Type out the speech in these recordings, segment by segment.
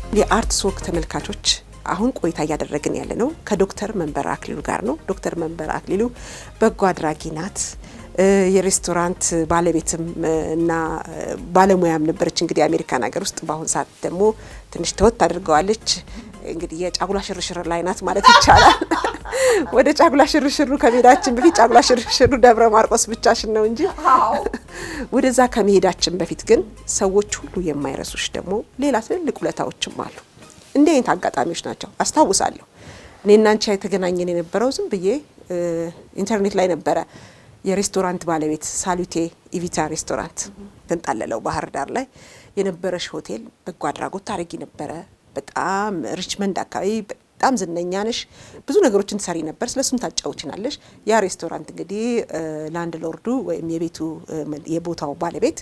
የአርትስ ወግ ተመልካቾች አሁን ቆይታ እያደረግን ያለ ነው ከዶክተር መንበረ አክሊሉ ጋር ነው። ዶክተር መንበረ አክሊሉ በጎ አድራጊ ናት። የሬስቶራንት ባለቤትም እና ባለሙያም ነበረች። እንግዲህ የአሜሪካን ሀገር ውስጥ በአሁን ሰዓት ደግሞ ትንሽ ተወት አድርገዋለች። እንግዲህ የጫጉላ ሽርሽር ላይ ናት ማለት ይቻላል። ወደ ጫጉላ ሽርሽሩ ከመሄዳችን በፊት ጫጉላ ሽርሽሩ ደብረ ማርቆስ ብቻሽን ነው እንጂ ወደዛ ከመሄዳችን በፊት ግን ሰዎች ሁሉ የማይረሱሽ ደግሞ ሌላ ትልልቅ ውለታዎችም አሉ። እንዲህ አይነት አጋጣሚዎች ናቸው። አስታውሳለሁ እኔና አንቺ የተገናኘን የነበረው ዝም ብዬ ኢንተርኔት ላይ ነበረ። የሬስቶራንት ባለቤት ሳሉቴ ኢቪታ ሬስቶራንት ተንጣለለው ባህር ዳር ላይ የነበረሽ ሆቴል በጎ አድራጎት ታደርጊ ነበረ። በጣም ሪችመንድ አካባቢ በጣም ዝነኛ ነሽ። ብዙ ነገሮችን ትሰሪ ነበር። ስለሱም ታጫውችናለሽ። ያ ሬስቶራንት እንግዲህ ላንድ ሎርዱ ወይም የቤቱ የቦታው ባለቤት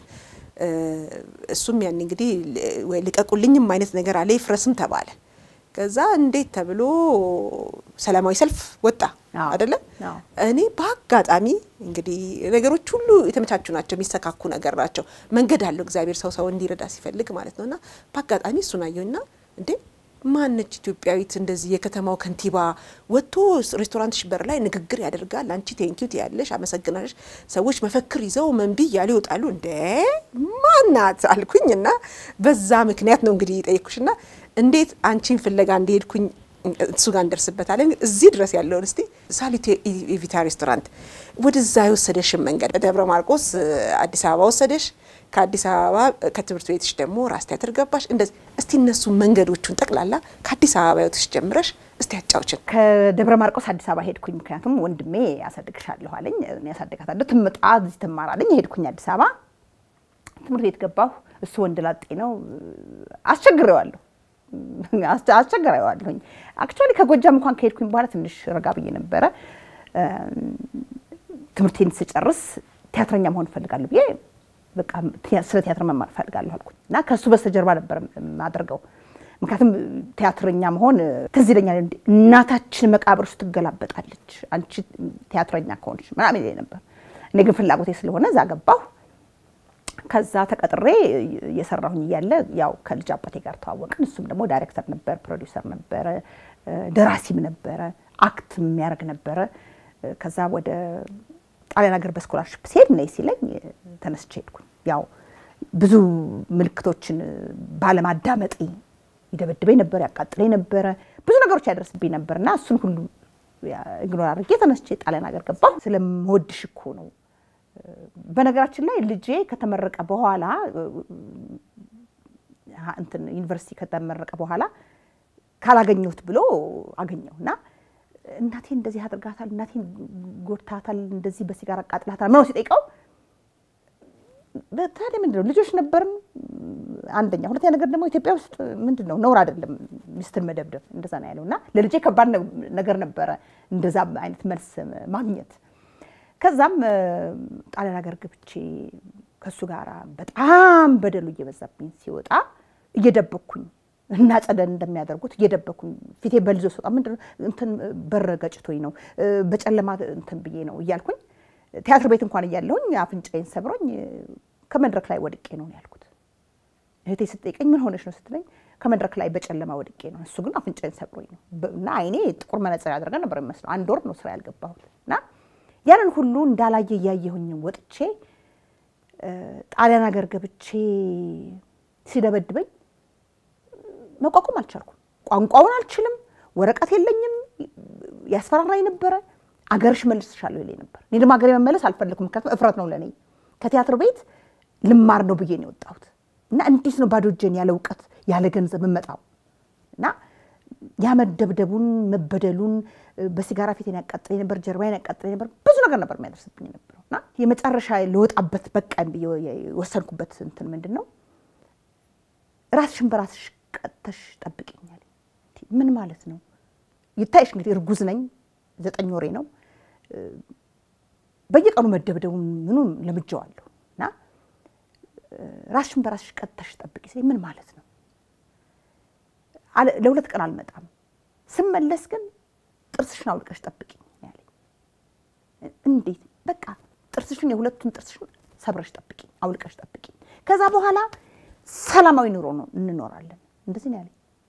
እሱም ያን እንግዲህ ወይ ልቀቁልኝም አይነት ነገር አለ ይፍረስም ተባለ። ከዛ እንዴት ተብሎ ሰላማዊ ሰልፍ ወጣ አይደለም። እኔ በአጋጣሚ እንግዲህ ነገሮች ሁሉ የተመቻቹ ናቸው፣ የሚሰካኩ ነገር ናቸው። መንገድ አለው እግዚአብሔር ሰው ሰው እንዲረዳ ሲፈልግ ማለት ነውና በአጋጣሚ እሱን አየሁና እንዴ ማነች ኢትዮጵያዊት እንደዚህ የከተማው ከንቲባ ወጥቶ ሬስቶራንትሽ በር ላይ ንግግር ያደርጋል። አንቺ ቴንኪዩ ትያለሽ፣ አመሰግናለሽ። ሰዎች መፈክር ይዘው መንቢ እያሉ ይወጣሉ። እንደ ማናት አልኩኝ እና በዛ ምክንያት ነው እንግዲህ የጠየኩሽና እንዴት አንቺን ፍለጋ እንደሄድኩኝ እሱ ጋር እንደርስበታለን። እዚህ ድረስ ያለውን እስቲ ሳሊቴ ኢቪታ ሬስቶራንት ወደዛ የወሰደሽን መንገድ በደብረ ማርቆስ አዲስ አበባ ወሰደሽ። ከአዲስ አበባ ከትምህርት ቤትሽ ደግሞ ራስ ቲያትር ገባሽ። እንደዚህ እስቲ እነሱ መንገዶቹን ጠቅላላ ከአዲስ አበባ ህይወትሽ ጀምረሽ እስቲ ያጫውችን። ከደብረ ማርቆስ አዲስ አበባ ሄድኩኝ። ምክንያቱም ወንድሜ ያሳድግሻለሁ አለኝ። ያሳድጋታለሁ ትምጣ እዚህ ትማራለኝ። ሄድኩኝ አዲስ አበባ ትምህርት ቤት ገባሁ። እሱ ወንድ ላጤ ነው። አስቸግሬዋለሁ አስቸግሬዋለሁኝ። አክቹዋሊ ከጎጃም እንኳን ከሄድኩኝ በኋላ ትንሽ ረጋ ብዬ ነበረ። ትምህርቴን ስጨርስ ቲያትረኛ መሆን እፈልጋለሁ ብዬ በቃ ስለ ቲያትር መማር እፈልጋለሁ አልኩኝ እና ከእሱ በስተጀርባ ነበር የማደርገው። ምክንያቱም ቲያትረኛ መሆን ትዝ ይለኛል። እናታችን መቃብር ውስጥ ትገላበጣለች አንቺ ቲያትረኛ ከሆንሽ ምናምን ይለኝ ነበር። እኔ ግን ፍላጎቴ ስለሆነ እዛ ገባሁ። ከዛ ተቀጥሬ እየሰራሁኝ እያለ ያው ከልጅ አባቴ ጋር ተዋወቅን። እሱም ደግሞ ዳይሬክተር ነበር፣ ፕሮዲውሰር ነበረ፣ ደራሲም ነበረ፣ አክት የሚያደርግ ነበረ። ከዛ ወደ ጣሊያን ሀገር በስኮላርሽፕ ሲሄድ ነይ ሲለኝ ተነስቼ ሄድኩኝ። ያው ብዙ ምልክቶችን ባለማዳመጤ ይደበድበኝ ነበር፣ ያቃጥለኝ ነበረ፣ ብዙ ነገሮች ያደርስብኝ ነበር እና እሱን ሁሉ ኢግኖር አድርጌ ተነስቼ ጣሊያን ሀገር ገባሁ። ስለምወድሽ እኮ ነው በነገራችን ላይ ልጄ ከተመረቀ በኋላ እንትን ዩኒቨርሲቲ ከተመረቀ በኋላ ካላገኘሁት ብሎ አገኘው እና እናቴን እንደዚህ አድርጋታል፣ እናቴን ጎድታታል፣ እንደዚህ በሲጋራ አቃጥላታል ምነው ሲጠይቀው ታዲያ ምንድን ነው ልጆች ነበርን አንደኛ፣ ሁለተኛ ነገር ደግሞ ኢትዮጵያ ውስጥ ምንድን ነው ነውር አይደለም ሚስትን መደብደብ፣ እንደዛ ነው ያለው እና ለልጄ ከባድ ነገር ነበረ እንደዛ አይነት መልስ ማግኘት። ከዛም ጣሊያን ሀገር ገብቼ ከእሱ ጋር በጣም በደሉ እየበዛብኝ ሲወጣ እየደበኩኝ እና ጸደን እንደሚያደርጉት እየደበኩኝ ፊቴ በልዞ ስወጣ ምንድን እንትን በር ገጭቶኝ ነው በጨለማ እንትን ብዬ ነው እያልኩኝ ቲያትር ቤት እንኳን እያለሁኝ አፍንጫዬን ሰብሮኝ ከመድረክ ላይ ወድቄ ነው ያልኩት። እህቴ ስትጠይቀኝ ምን ሆነሽ ነው ስትለኝ ከመድረክ ላይ በጨለማ ወድቄ ነው፣ እሱ ግን አፍንጫዬን ሰብሮኝ ነው እና አይኔ ጥቁር መነጽር ያደረገ ነበር የሚመስለው። አንድ ወር ነው ስራ ያልገባሁት እና ያንን ሁሉ እንዳላየ እያየሁኝ ወጥቼ ጣሊያን ሀገር ገብቼ ሲደበድበኝ መቋቋም አልቻልኩም። ቋንቋውን አልችልም፣ ወረቀት የለኝም፣ ያስፈራራኝ ነበረ። አገርሽ መልስሻለሁ ይለኝ ነበር። እኔ ደግሞ ሀገሬ መመለስ አልፈለኩም፣ ምክንያቱም እፍረት ነው ለእኔ። ከቲያትር ቤት ልማር ነው ብዬ ነው የወጣሁት እና እንዴት ነው ባዶ እጄን ያለ እውቀት ያለ ገንዘብ የምመጣው እና ያ መደብደቡን መበደሉን በሲጋራ ፊቴን ያቃጥለኝ ነበር፣ ጀርባዬን ያቃጥለኝ ነበር፣ ብዙ ነገር ነበር የሚያደርስብኝ ነበረው እና የመጨረሻ ለወጣበት በቃኝ ብዬ የወሰንኩበት እንትን ምንድን ነው ራስሽን በራስሽ ቀጥተሽ ጠብቂኛል። ምን ማለት ነው? ይታይሽ እንግዲህ እርጉዝ ነኝ፣ ዘጠኝ ወሬ ነው። በየቀኑ መደብደቡን ምኑን ለምጄዋለሁ እና ራስሽን በራስሽ ቀጥተሽ ጠብቂ ሲለኝ ምን ማለት ነው? ለሁለት ቀን አልመጣም። ስመለስ ግን ጥርስሽን አውልቀሽ ጠብቂኝ ያለኝ። እንዴት? በቃ ጥርስሽን የሁለቱን ጥርስሽን ሰብረሽ ጠብቂኝ፣ አውልቀሽ ጠብቂኝ። ከዛ በኋላ ሰላማዊ ኑሮ ነው እንኖራለን። እንደዚህ ነው ያለኝ።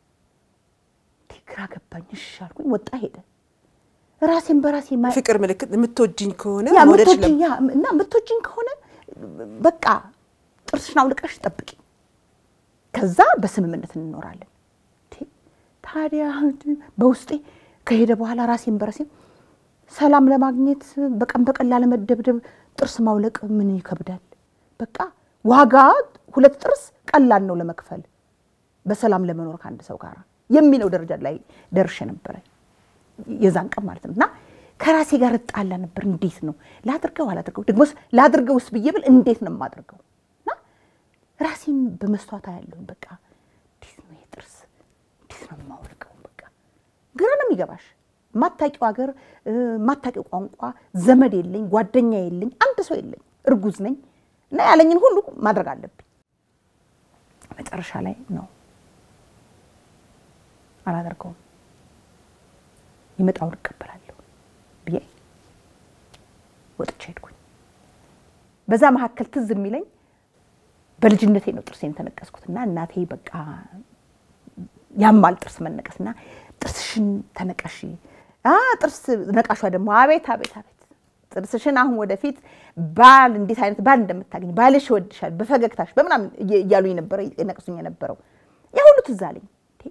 ግራ ገባኝ። እሺ አልኩኝ። ወጣ ሄደ። ራሴን በራሴ ማ- ፍቅር ምልክት የምትወጂኝ ከሆነ ያ መውደድሽ ምትወጂኝ ያ እና ምትወጂኝ ከሆነ በቃ ጥርስሽን አውልቀሽ ጠብቂ፣ ከዛ በስምምነት እንኖራለን። እንዴ፣ ታዲያ በውስጤ ከሄደ በኋላ ራሴን በራሴ ሰላም ለማግኘት በቀን በቀን ላለመደብደብ ጥርስ ማውለቅ ምን ይከብዳል? በቃ ዋጋ ሁለት ጥርስ ቀላል ነው ለመክፈል በሰላም ለመኖር ከአንድ ሰው ጋር የሚለው ደረጃ ላይ ደርሼ ነበረ። የዛን ቀን ማለት ነው። እና ከራሴ ጋር እጣላ ነበር። እንዴት ነው ላድርገው አላድርገው፣ ደግሞስ ላድርገውስ ብዬ ብል እንዴት ነው የማድርገው? እና ራሴን በመስተዋት ያለውን በቃ እንዴት ነው የጥርስ እንዴት ነው የማወልቀው? በቃ ግራ ነው የሚገባሽ። ማታቂው ሀገር ማታቂው ቋንቋ፣ ዘመድ የለኝ፣ ጓደኛ የለኝ፣ አንድ ሰው የለኝ፣ እርጉዝ ነኝ እና ያለኝን ሁሉ ማድረግ አለብኝ። መጨረሻ ላይ ነው አላደርገውም ይመጣውን እቀበላለሁ ብዬ ወጥቼ ሄድኩኝ። በዛ መካከል ትዝ የሚለኝ በልጅነቴ ነው ጥርሴን ተነቀስኩትና እናቴ በቃ ያማል ጥርስ መነቀስና ጥርስሽን ተነቀሺ አ ጥርስ ነቃሿ ደግሞ አቤት አቤት አቤት ጥርስሽን አሁን ወደፊት ባል እንዴት አይነት ባል እንደምታገኝ ባልሽ ይወድሻል በፈገግታሽ በምናምን እያሉኝ ነበረ ነቅሱኝ የነበረው ያ ሁሉ ትዝ አለኝ።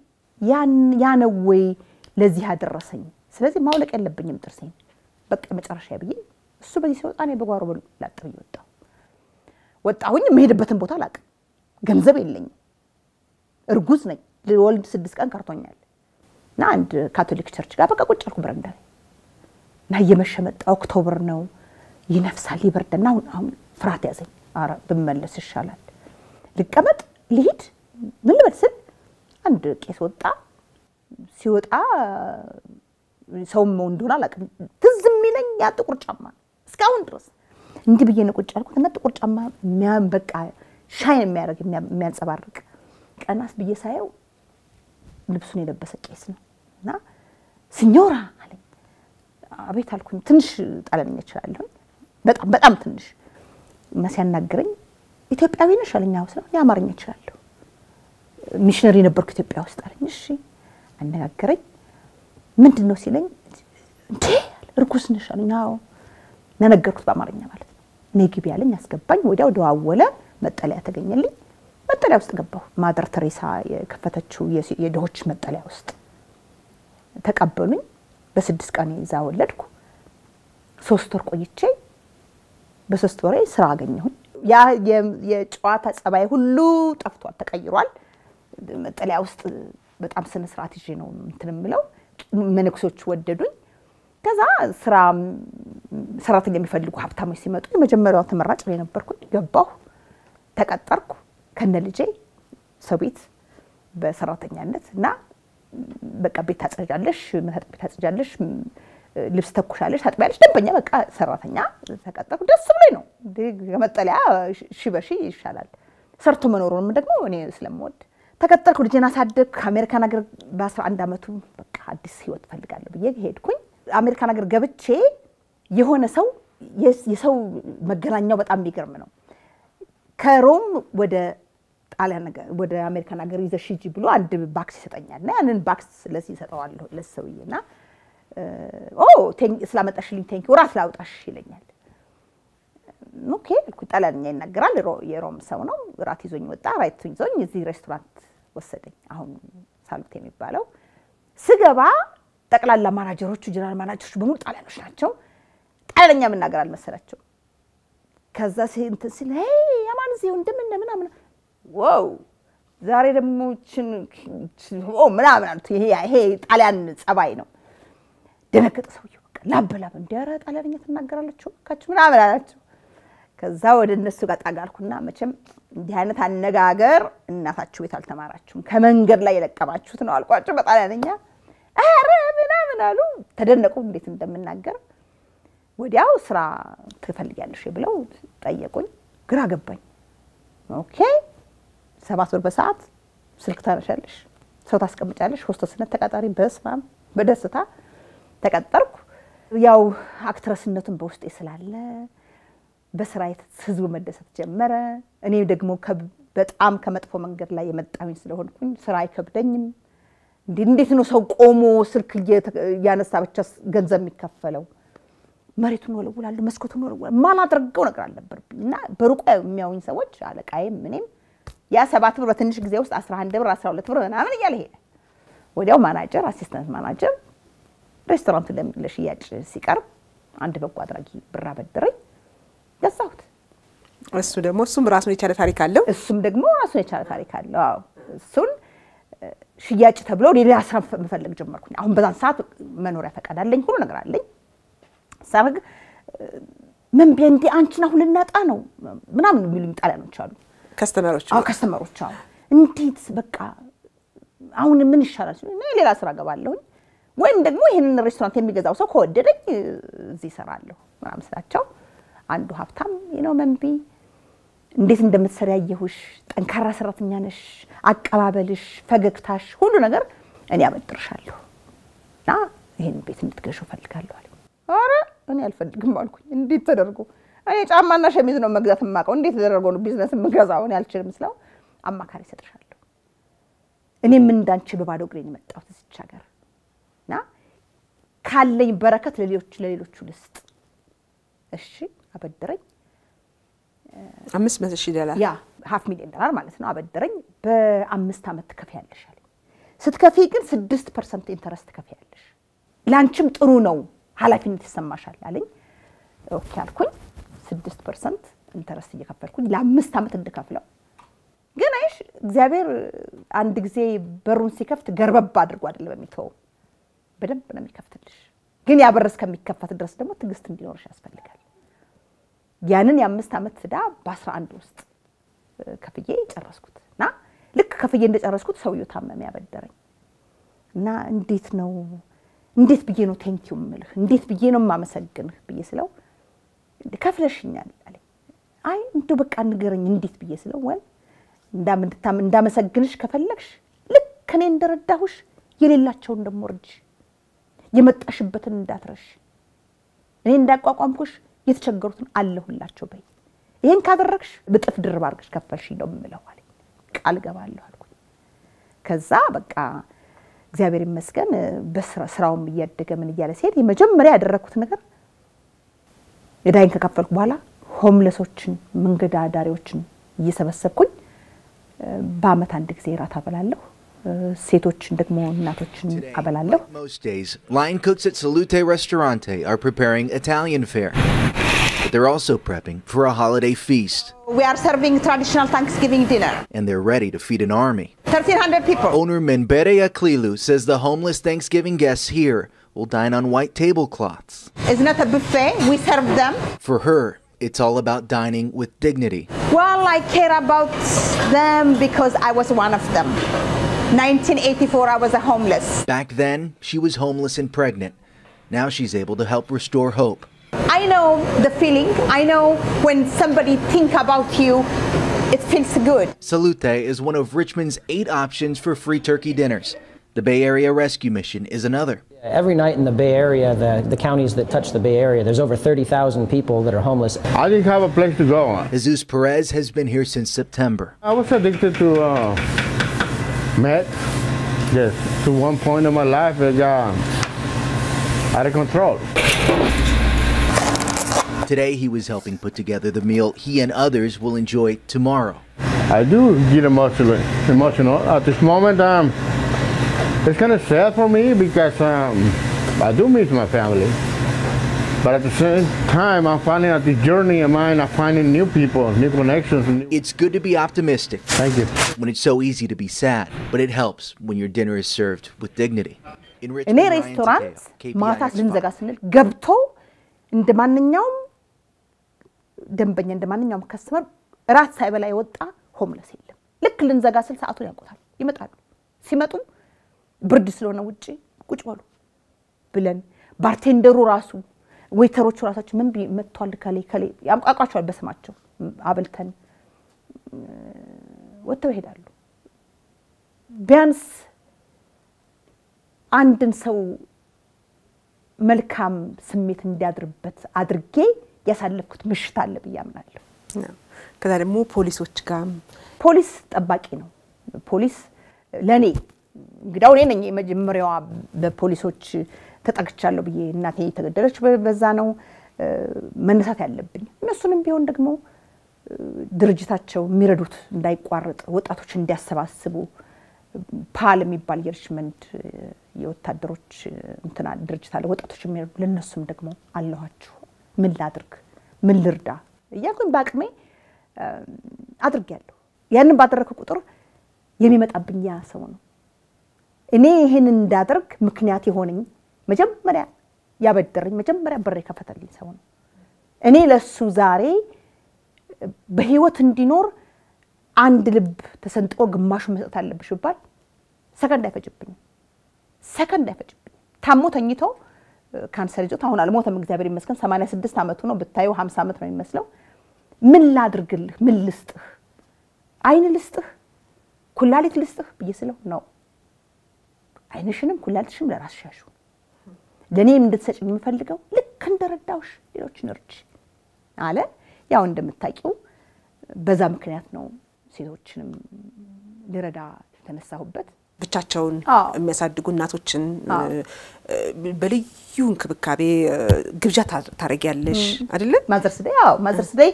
ያ ነው ወይ ለዚህ ያደረሰኝ? ስለዚህ ማውለቅ የለብኝም ጥርሴን በቃ መጨረሻ ብዬ እሱ በዚህ ሲወጣ እኔ በጓሮ ላጥ ብዬ ወጣሁ። ወጣሁኝ። የምሄድበትን ቦታ አላውቅም። ገንዘብ የለኝም። እርጉዝ ነኝ። ልወልድ ስድስት ቀን ቀርቶኛል። እና አንድ ካቶሊክ ቸርች ጋር በቃ ቁጭ አልኩ በረንዳ ላይ እና እየመሸ መጣ። ኦክቶብር ነው፣ ይነፍሳል፣ ይበርድና አሁን አሁን ፍርሃት ያዘኝ። ኧረ ብመለስ ይሻላል። ልቀመጥ፣ ልሂድ፣ ምን ልበል ስል አንድ ቄስ ወጣ። ሲወጣ ሰውም እንደሆነ አላውቅም። ትዝ የሚለኝ ያ ጥቁር ጫማ ነው እስካሁን ድረስ እንዲህ ብዬ ነው ቁጭ ያልኩት እና ጥቁር ጫማ በቃ ሻይን የሚያደርግ የሚያንጸባርቅ ቀናስ ብዬ ሳየው ልብሱን የለበሰ ቄስ ነው እና ሲኞራ አለኝ። አቤት አልኩኝ። ትንሽ ጣሊያንኛ እችላለሁ በጣም በጣም ትንሽ እና ሲያናግረኝ ኢትዮጵያዊ ነሽ አለኝ። አዎ ስለው የአማርኛ እችላለሁ ሚሽነሪ ነበርኩ ኢትዮጵያ ውስጥ አለኝ። እሺ አነጋገረኝ። ምንድን ነው ሲለኝ እንዴ እርጉዝ ነሽ አለኝ። አዎ ነገርኩት በአማርኛ ማለት ነው። ነይ ግቢ አለኝ። አስገባኝ። ወዲያው ደዋወለ። መጠለያ ተገኘልኝ። መጠለያ ውስጥ ገባሁ። ማደር ተሬሳ የከፈተችው የድሆች መጠለያ ውስጥ ተቀበሉኝ። በስድስት ቀን እዛ ወለድኩ። ሶስት ወር ቆይቼ በሶስት ወሬ ስራ አገኘሁኝ። ያ የጨዋታ ጸባይ ሁሉ ጠፍቷል፣ ተቀይሯል። መጠለያ ውስጥ በጣም ስነ ስርዓት ይዤ ነው እንትን የምለው። መነኩሶች ወደዱኝ። ከዛ ስራ ሰራተኛ የሚፈልጉ ሀብታሞች ሲመጡ የመጀመሪያዋ ተመራጭ ላይ ነበርኩኝ። ገባሁ፣ ተቀጠርኩ ከነ ልጄ ሰው ቤት በሰራተኛነት እና በቃ ቤት ታጸጃለሽ፣ መታጠብ ቤት ታጸጃለሽ፣ ልብስ ተኩሻለሽ፣ ታጥቢያለሽ። ደንበኛ በቃ ሰራተኛ ተቀጠርኩ። ደስ ብሎኝ ነው ከመጠለያ ሺ በሺ ይሻላል። ሰርቶ መኖሩንም ደግሞ እኔ ስለምወድ ተቀጠርኩ። ልጄን አሳደግ ከአሜሪካን ሀገር በአስራ አንድ ዓመቱ በቃ አዲስ ህይወት እፈልጋለሁ ብዬ ሄድኩኝ። አሜሪካን ሀገር ገብቼ የሆነ ሰው የሰው መገናኛው በጣም የሚገርም ነው። ከሮም ወደ ጣሊያን ነገር ወደ አሜሪካን ሀገር ይዘሽ ሂጂ ብሎ አንድ ባክስ ይሰጠኛል እና ያንን ባክስ ለዚህ ይሰጠዋለሁ ለሰውዬ እና ኦ ስላመጣሽልኝ ቴንኪ ራት ላውጣሽ ይለኛል። ኦኬ አልኩኝ። ጣሊያንኛ ይናገራል። የሮም ሰው ነው። ራት ይዞኝ ወጣ። ራት ይዞኝ እዚህ ሬስቶራንት ወሰደኝ። አሁን ሳሉት የሚባለው ስገባ ጠቅላላ ማናጀሮቹ ጀነራል ማናጀሮቹ በሙሉ ጣሊያኖች ናቸው። ጣሊያንኛ መናገር አልመሰላቸው። ከዛ እንትን ሲል የማን እዚህ እንደምን ምናምን ዋው ዛሬ ደግሞ ምናምን አሉት። ይሄ ጣሊያን ጸባይ ነው። ደነገጠ ሰውዬው። በቃ ላብ በላብ እንደ ኧረ ጣሊያንኛ ትናገራለችው ካችሁ ምናምን አላቸው። ከዛ ወደ እነሱ ጋር ጠጋ አልኩና መቼም እንዲህ አይነት አነጋገር እናታችሁ ቤት አልተማራችሁም፣ ከመንገድ ላይ የለቀማችሁት ነው አልኳቸው በጣሊያንኛ። ኧረ ምናምን አሉ። ተደነቁ እንዴት እንደምናገር። ወዲያው ስራ ትፈልጊያለሽ ብለው ጠየቁኝ። ግራ ገባኝ። ኦኬ ሰባት ብር በሰዓት ስልክ ታነሻለሽ፣ ሰው ታስቀምጫለሽ፣ ሆስተስነት ተቀጣሪ። በስመ አብ በደስታ ተቀጠርኩ። ያው አክትረስነቱን በውስጤ ስላለ በስራ ህዝቡ መደሰት ጀመረ። እኔ ደግሞ በጣም ከመጥፎ መንገድ ላይ የመጣሁኝ ስለሆንኩኝ ስራ አይከብደኝም። እንዴት ነው ሰው ቆሞ ስልክ እያነሳ ብቻ ገንዘብ የሚከፈለው? መሬቱን ወለውላለሁ፣ መስኮቱን ወለውላለሁ። ማላደርገው ነገር አልነበረብኝ እና በሩቁ የሚያዩኝ ሰዎች አለቃዬም እኔም ያ ሰባት ብር በትንሽ ጊዜ ውስጥ 11 ብር 12 ብር ምናምን እያለ ሄደ። ወዲያው ማናጀር አሲስታንት ማናጀር ሬስቶራንቱ ለሽያጭ ሲቀርብ አንድ በጎ አድራጊ ብር አበደረኝ፣ ገዛሁት። እሱ ደግሞ እሱም ራሱን የቻለ ታሪክ አለው። እሱም ደግሞ ራሱን የቻለ ታሪክ አለው። አዎ እሱን ሽያጭ ተብሎ ሌላ ስራ መፈለግ ጀመርኩኝ። አሁን በዛን ሰዓት መኖሪያ ፈቃድ አለኝ፣ ሁሉ ነገር አለኝ። ሳረግ ምን ቤንዴ አንቺን አሁን ልናጣ ነው ምናምን የሚሉኝ ጣሊያኖች አሉ፣ ከስተመሮች አዎ ከስተመሮች አሉ። እንዴት በቃ አሁን ምን ይሻላል ሲሉ ሌላ ስራ ገባለሁኝ ወይም ደግሞ ይህንን ሬስቶራንት የሚገዛው ሰው ከወደደኝ እዚህ እሰራለሁ ምናምን ስላቸው አንዱ ሀብታም ነው መንቢ እንዴት እንደምትሰሪ ያየሁሽ፣ ጠንካራ ሰራተኛ ነሽ፣ አቀባበልሽ፣ ፈገግታሽ፣ ሁሉ ነገር እኔ አበድርሻለሁ እና ይህን ቤት እንድትገዢው እፈልጋለሁ አለኝ። ኧረ እኔ አልፈልግም አልኩኝ። እንዴት ተደርጎ እኔ ጫማና ሸሚዝ ነው መግዛት የማውቀው፣ እንዴት ተደርጎ ነው ቢዝነስ የምገዛው? እኔ አልችልም ስለው አማካሪ እሰጥሻለሁ። እኔም እንዳንቺ በባዶ እግሬን የመጣሁት እዚች ሀገር እና ካለኝ በረከት ለሌሎች ለሌሎቹ ልስጥ። እሺ አበደረኝ። አምስት መቶ ሺህ ዶላር ያ ሀፍ ሚሊዮን ዶላር ማለት ነው። አበደረኝ። በአምስት ዓመት ትከፍያለሽ አለኝ። ስትከፊ ግን ስድስት ፐርሰንት ኢንተረስት ትከፍያለሽ። ለአንቺም ጥሩ ነው፣ ኃላፊነት ይሰማሻል አለኝ። ኦኬ አልኩኝ። ስድስት ፐርሰንት ኢንተረስት እየከፈልኩኝ ለአምስት ዓመት እንድከፍለው ግን አይሽ እግዚአብሔር አንድ ጊዜ በሩን ሲከፍት ገርበብ አድርጎ አይደለም የሚተወው፣ በደንብ ነው የሚከፍትልሽ። ግን ያ በር እስከሚከፈት ድረስ ደግሞ ትዕግስት እንዲኖርሽ ያስፈልጋል። ያንን የአምስት ዓመት ዕዳ በአስራ አንድ ውስጥ ከፍዬ ጨረስኩት እና ልክ ከፍዬ እንደጨረስኩት ሰውየው ታመመ ያበደረኝ እና እንዴት ነው እንዴት ብዬ ነው ቴንኪው የምልህ እንዴት ብዬ ነው የማመሰግንህ ብዬ ስለው ከፍለሽኛል አለኝ። አይ እንደው በቃ ንገረኝ እንዴት ብዬ ስለው ወል እንዳመሰግንሽ ከፈለግሽ ልክ እኔ እንደረዳሁሽ የሌላቸውን ደግሞ እርጅ፣ የመጣሽበትን እንዳትረሽ፣ እኔ እንዳቋቋምኩሽ የተቸገሩትን አለሁላቸው በይ። ይህን ካደረግሽ ብጥፍ ድርብ አድርገሽ ከፈልሽ ነው የምለው አለኝ። ቃል ገባለሁ አልኩኝ። ከዛ በቃ እግዚአብሔር ይመስገን በስራውም እያደገ ምን እያለ ሲሄድ የመጀመሪያ ያደረግኩት ነገር ዕዳይን ከከፈልኩ በኋላ ሆምለሶችን መንገድ አዳሪዎችን እየሰበሰብኩኝ በአመት አንድ ጊዜ ራት አበላለሁ። ሴቶችን ደግሞ እናቶችን አበላለሁ። Most days, line cooks at Salute Ristorante are preparing Italian fare. But they're also prepping for a holiday feast, We are serving traditional Thanksgiving dinner. and they're ready to feed an army. 1300 people. Owner Menbere Aklilu says the homeless Thanksgiving guests here will dine on white tablecloths. It's not a buffet. We serve them. For her, it's all about dining with dignity. Well, I care about them because I was one of them. 1984, I was a homeless. Back then, she was homeless and pregnant. Now she's able to help restore hope. I know the feeling. I know when somebody think about you, it feels good. Salute is one of Richmond's eight options for free turkey dinners. The Bay Area Rescue Mission is another. Every night in the Bay Area, the, the counties that touch the Bay Area, there's over 30,000 people that are homeless. I didn't have a place to go. Jesus Perez has been here since September. I was addicted to uh, meth. Yes, to one point in my life, it got out of control. Today, he was helping put together the meal he and others will enjoy tomorrow. I do get emotional. Emotional at this moment. Um, it's kind of sad for me because um, I do miss my family. But at the same time, I'm finding out this journey of mine, I'm finding new people, new connections. New... It's good to be optimistic Thank you. when it's so easy to be sad, but it helps when your dinner is served with dignity. In እኔ Richmond, Ryan ሬስቶራንት Takeo, ማታ KPIX ልንዘጋ Five. ስንል ገብቶ እንደ ማንኛውም ደንበኛ እንደ ማንኛውም ከስተመር እራት ሳይበላ የወጣ ሆምለስ የለም። ልክ ልንዘጋ ስል ሰዓቱን ያውቁታል። ይመጣሉ። ሲመጡ ብርድ ስለሆነ ውጭ ቁጭ በሉ ብለን ባርቴንደሩ ራሱ ዌይተሮቹ ራሳቸው ምን ቢ- መጥቷል ከሌ ከሌ ያምቋቋቸዋል በስማቸው አብልተን እ፣ ወጥተው ይሄዳሉ። ቢያንስ አንድን ሰው መልካም ስሜት እንዲያድርበት አድርጌ ያሳለፍኩት ምሽት አለ ብዬ አምናለሁ። ከዛ ደግሞ ፖሊሶች ጋር ፖሊስ ጠባቂ ነው። ፖሊስ ለእኔ እንግዲያው እኔ ነኝ የመጀመሪያዋ በፖሊሶች ተጠቅቻለሁ ብዬ እናቴ የተገደለች በ- በዛ ነው እ፣ መነሳት ያለብኝ። እነሱንም ቢሆን ደግሞ እ፣ ድርጅታቸው የሚረዱት እንዳይቋረጥ ወጣቶች እንዲያሰባስቡ ፓል የሚባል የሪችመንድ እ፣ የወታደሮች እ፣ እንትና ድርጅት አለ። ወጣቶች የሚረዱ ለእነሱም ደግሞ አለኋችሁ ምን ላድርግ ምን ልርዳ እያልኩኝ በአቅሜ እ፣ አድርጌያለሁ። ያንን ባደረግኩ ቁጥር የሚመጣብኝ ያ ሰው ነው። እኔ ይህን እንዳደርግ ምክንያት የሆነኝ መጀመሪያ ያበደረኝ መጀመሪያ በር የከፈተልኝ ሰው ነው። እኔ ለሱ ዛሬ በህይወት እንዲኖር አንድ ልብ ተሰንጥቆ ግማሹ መስጠት አለብሽ ይባል ሰከንድ አይፈጅብኝም። ሰከንድ አይፈጅብኝም። ታሞ ተኝቶ ካንሰር ይዞት አሁን አልሞተም፣ እግዚአብሔር ይመስገን። 86 ዓመቱ ነው። ብታየው 50 ዓመት ነው የሚመስለው። ምን ላድርግልህ? ምን ልስጥህ? አይን ልስጥህ? ኩላሊት ልስጥህ ብዬ ስለው ነው አይንሽንም ኩላሊትሽም ለራስሽ ያሹ ለእኔም እንድትሰጭ የምፈልገው ልክ እንደረዳውሽ ሌሎችን እርጅ አለ። ያው እንደምታውቂው በዛ ምክንያት ነው ሴቶችንም ልረዳ የተነሳሁበት። ብቻቸውን አዎ። የሚያሳድጉ እናቶችን አዎ። እ፣ በልዩ እንክብካቤ እ፣ ግብዣ ታ- ታደርጊያለሽ አይደለ? ማዘርስ ዴይ አዎ ማዘርስ ዴይ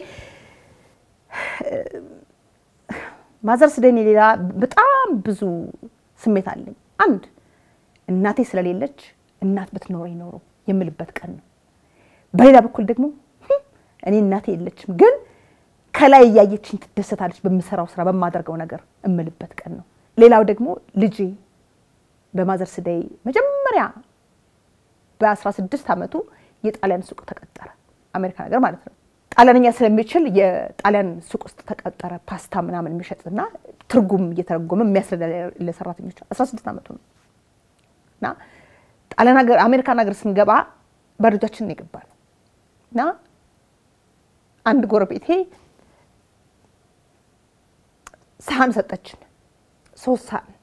ማዘርስ ዴይ እኔ ሌላ በጣም ብዙ ስሜት አለኝ። አንድ እናቴ ስለሌለች እናት ብትኖረኝ ኖሮ የምልበት ቀን ነው። በሌላ በኩል ደግሞ ህም፣ እኔ እናቴ የለችም ግን ከላይ እያየችኝ ትደሰታለች በምሰራው ስራ በማደርገው ነገር እምልበት ቀን ነው። ሌላው ደግሞ ልጄ በማዘርስ ዴይ መጀመሪያ በ16 ዓመቱ የጣሊያን ሱቅ ተቀጠረ። አሜሪካ ነገር ማለት ነው። ጣሊያንኛ ስለሚችል የጣሊያን ሱቅ ውስጥ ተቀጠረ። ፓስታ ምናምን የሚሸጥና ትርጉም እየተረጎመ የሚያስረዳ ለሰራተኞች 16 ዓመቱ ነው እና ጣሊያን ሀገር አሜሪካን ሀገር ስንገባ በልጃችን የገባ ነው እና አንድ ጎረቤቴ ሳህን ሰጠችን፣ ሶስት ሳህን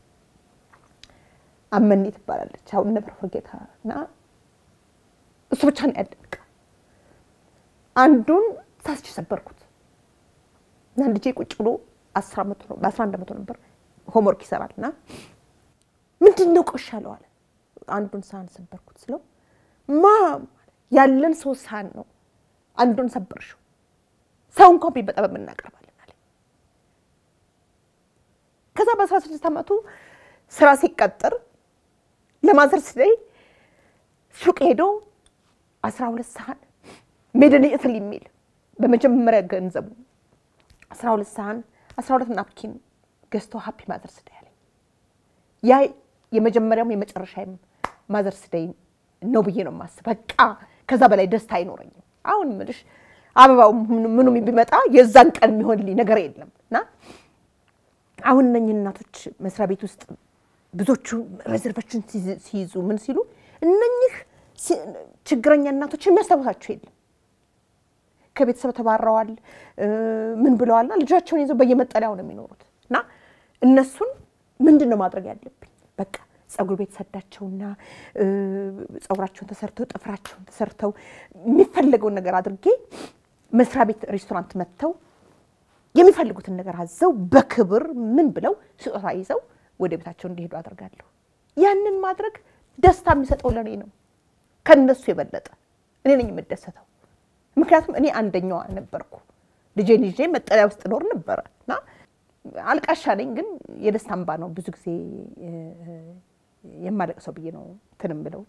አመኔ ትባላለች። አሁን ነበር ፈርጌታ እና እሱ ብቻ ነው ያለን ዕቃ። አንዱን ሳስች ሰበርኩት እና ልጄ ቁጭ ብሎ አስር ዓመቱ ነው በአስራ አንድ ዓመቱ ነበር ሆምወርክ ይሰራል እና ምንድን ነው ቆሽ አለው አለ። አንዱን ሳህን ሰበርኩት ስለው ማም ያለን ሶስት ሳህን ነው አንዱን ሰበርሽው፣ ሰው እንኳን ቢመጣ በምን እናቀርባለን አለ። ከዛ በአስራ ስድስት ዓመቱ ስራ ሲቀጥር ለማዘርስ ዴይ ሱቅ ሄዶ አስራ ሁለት ሳህን ሜድን ኢትሊ የሚል በመጀመሪያ ገንዘቡ አስራ ሁለት ሳህን አስራ ሁለት ናፕኪን ገዝቶ ሀፒ ማዘርስ ዴይ አለኝ። ያ የመጀመሪያውም የመጨረሻም ማዘርስ ዴይ ነው ብዬ ነው የማስብ። በቃ ከዛ በላይ ደስታ አይኖረኝም። አሁን ምልሽ አበባው ምኑም ቢመጣ የዛን ቀን የሚሆንልኝ ነገር የለም እና አሁን እነኝህ እናቶች መስሪያ ቤት ውስጥ ብዙዎቹ ሬዘርቬሽን ሲይዙ ምን ሲሉ እነኝህ ሲ- ችግረኛ እናቶች የሚያስታውሳቸው የለም። ከቤተሰብ ተባረዋል፣ እ፣ ምን ብለዋልና ልጃቸውን ይዘው በየመጠለያው ነው የሚኖሩት እና እነሱን ምንድን ነው ማድረግ ያለብኝ? በቃ ጸጉር ቤት ሰዳቸውና እ፣ ጸጉራቸውን ተሰርተው ጥፍራቸውን ተሰርተው የሚፈለገውን ነገር አድርጌ መስሪያ ቤት ሬስቶራንት መጥተው የሚፈልጉትን ነገር አዘው በክብር ምን ብለው ስጦታ ይዘው ወደ ቤታቸው እንዲሄዱ አደርጋለሁ። ያንን ማድረግ ደስታ የሚሰጠው ለእኔ ነው፣ ከነሱ የበለጠ እኔ ነኝ የምደሰተው። ምክንያቱም እኔ አንደኛዋ ነበርኩ። ልጄን ይዤ መጠለያ ውስጥ ኖር ነበረ እና አልቃሻ ነኝ፣ ግን የደስታ እንባ ነው ብዙ ጊዜ እ፣ የማለቅሰው ብዬ ነው ትንም ብለው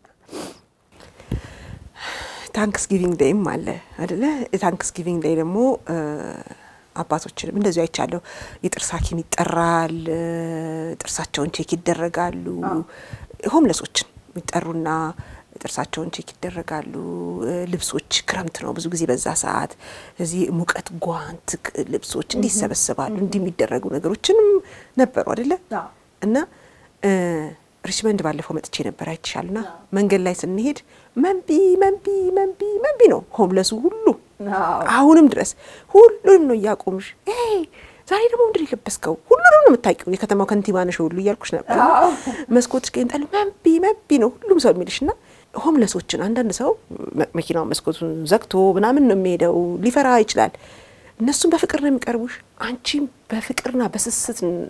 ታንክስ ጊቪንግ ዴይም አለ አደለ? ታንክስ ጊቪንግ ዴይ ደግሞ እ፣ አባቶችንም እንደዚሁ አይቻለሁ። የጥርስ ሐኪም ይጠራል፣ እ፣ ጥርሳቸውን ቼክ ይደረጋሉ። ሆምለሶችን የሚጠሩና ጥርሳቸውን ቼክ ይደረጋሉ። እ፣ ልብሶች ክረምት ነው ብዙ ጊዜ በዛ ሰዓት እዚህ ሙቀት ጓንት፣ ክ- ልብሶች እንዲህ ይሰበሰባሉ። እንዲህ የሚደረጉ ነገሮችንም ነበሩ አደለ? አዎ። እና እ፣ ሪችመንድ ባለፈው መጥቼ ነበር አይቻልና መንገድ ላይ ስንሄድ መንቢ መንቢ መንቢ መንቢ ነው ሆምለሱ ሁሉ አዎ። አሁንም ድረስ ሁሉንም ነው እያቆምሽ "ኤይ፣ ዛሬ ደግሞ ምንድን ነው የለበስከው? ሁሉንም ነው የምታውቂው። የከተማው ከንቲባ ነሽ ሁሉ እያልኩሽ ነበር። መስኮትሽ ገንጠል መንቢ መንቢ ነው ሁሉም ሰው የሚልሽ እና ሆምለሶችን አንዳንድ ሰው መ- መኪናውን መስኮቱን ዘግቶ ምናምን ነው የሚሄደው፣ ሊፈራ ይችላል። እነሱም በፍቅር ነው የሚቀርቡሽ፣ አንቺም በፍቅርና በስስት ነው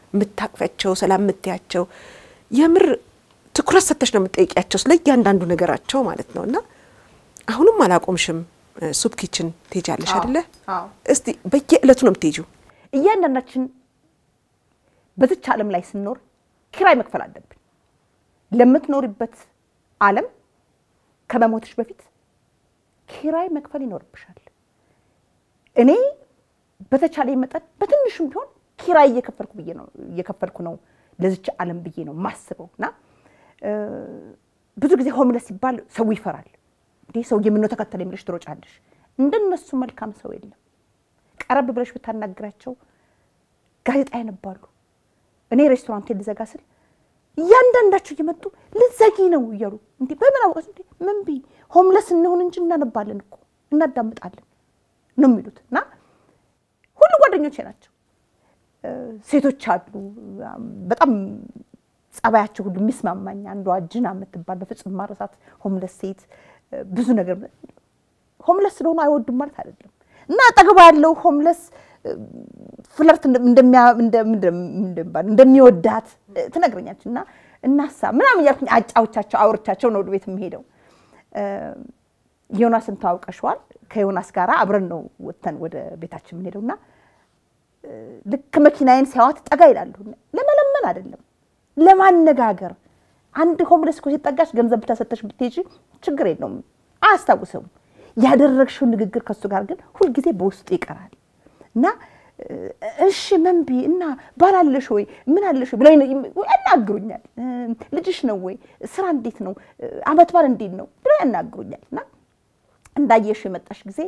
የምታቅፊያቸው፣ ሰላም የምትያቸው የምር ትኩረት ሰተሽ ነው የምትጠይቂያቸው ስለ እያንዳንዱ ነገራቸው ማለት ነው። እና አሁንም አላቆምሽም። ሱፕ ኪችን ትሄጃለሽ አይደለ? አዎ። እስቲ በየዕለቱ ነው የምትሄጂው? እያንዳንዳችን በዚች ዓለም ላይ ስንኖር ኪራይ መክፈል አለብን። ለምትኖሪበት ዓለም ከመሞትሽ በፊት ኪራይ መክፈል ይኖርብሻል። እኔ በተቻለ መጠን በትንሹም ቢሆን ኪራይ እየከፈልኩ ብዬ ነው እየከፈልኩ ነው ለዚች ዓለም ብዬ ነው ማስበው እና እ፣ ብዙ ጊዜ ሆምለስ ሲባል ሰው ይፈራል። እንዲህ ሰው የምነው ተከተለ የሚለሽ ትሮጫለሽ። እንደነሱ መልካም ሰው የለም። ቀረብ ብለሽ ብታናግራቸው ጋዜጣ ያነባሉ። እኔ ሬስቶራንት ልዘጋ ስል እያንዳንዳቸው እየመጡ ልዘጊ ነው እያሉ እንዲ በምን አወቀች እንዲ ምን ቢ ሆምለስ እንሆን እንጂ እናነባለን እኮ እናዳምጣለን ነው የሚሉት እና ሁሉ ጓደኞቼ ናቸው። እ፣ ሴቶች አሉ በጣም ጸባያቸው ሁሉ የሚስማማኝ አንዷ ጅና የምትባል በፍጹም ማረሳት ሆምለስ ሴት እ፣ ብዙ ነገር ሆምለስ ስለሆኑ አይወዱም ማለት አይደለም እና አጠገቧ ያለው ሆምለስ እ፣ ፍለርት እንደሚያ- እንደ- እንደ- እንደሚባል እንደሚወዳት እ፣ ትነግረኛለች እና እናሳ ምናምን እያልኩኝ አጫዎቻቸው አውርቻቸው ነው ወደ ቤት የምሄደው። እ፣ ዮናስን ተዋውቀሸዋል። ከዮናስ ጋር አብረን ነው ወጥተን ወደ ቤታችን የምንሄደው እና ልክ መኪናዬን ሲያዋት ጠጋ ይላሉ። ለመለመን አይደለም ለማነጋገር። አንድ ሆምለስ እኮ ሲጠጋሽ ገንዘብ ብታሰተሽ ብትሄጂ ችግር የለውም አያስታውሰውም። ያደረግሽው ንግግር ከሱ ጋር ግን ሁልጊዜ በውስጡ ይቀራል እና እ፣ እሺ መንቢ እና ባላለሽ ወይ ምን አለሽ ወይ ብለው ይነ- ያናግሩኛል። እ፣ ልጅሽ ነው ወይ ስራ እንዴት ነው እ፣ አመት ባል እንዴት ነው ብለው ያናግሩኛል እና እንዳየሽ የመጣሽ ጊዜ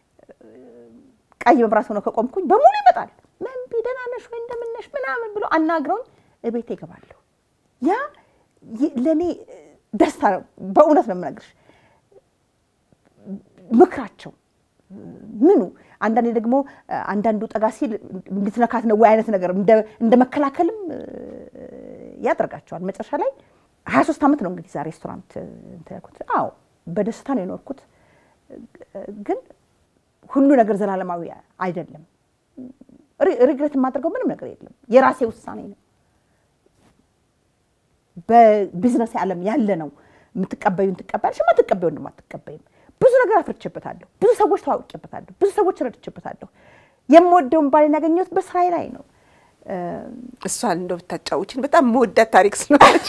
ቀይ መብራት ሆኖ ከቆምኩኝ በሙሉ ይመጣል። መንቢ ደህና ነሽ ወይ እንደምነሽ ምናምን ብሎ አናግረውኝ እቤቴ ይገባለሁ። ያ ይ- ለእኔ ደስታ ነው። በእውነት ነው የምነግርሽ። ምክራቸው ምኑ አንዳንዴ ደግሞ አንዳንዱ ጠጋ ሲል እንድትነካት ነው ወይ አይነት ነገር እንደ- እንደ መከላከልም እ፣ ያደርጋቸዋል። መጨረሻ ላይ ሀያ ሶስት ዓመት ነው እንግዲህ ዛ ሬስቶራንት እንትን ያልኩት። አዎ በደስታ ነው የኖርኩት ግን ሁሉ ነገር ዘላለማዊ አይደለም። ሪ- ሪግሬት የማደርገው ምንም ነገር የለም። የራሴ ውሳኔ ነው። በቢዝነስ ዓለም ያለ ነው። የምትቀበዩን ትቀበያለሽ፣ የማትቀበዩን ደግሞ አትቀበይም። ብዙ ነገር አፍርቼበታለሁ። ብዙ ሰዎች ተዋውቄበታለሁ። ብዙ ሰዎች ረድቼበታለሁ። የምወደውን ባሌን ያገኘሁት በስራዬ ላይ ነው። እሷን እንደው ብታጫውችን በጣም መወዳት ታሪክ ስለሆነች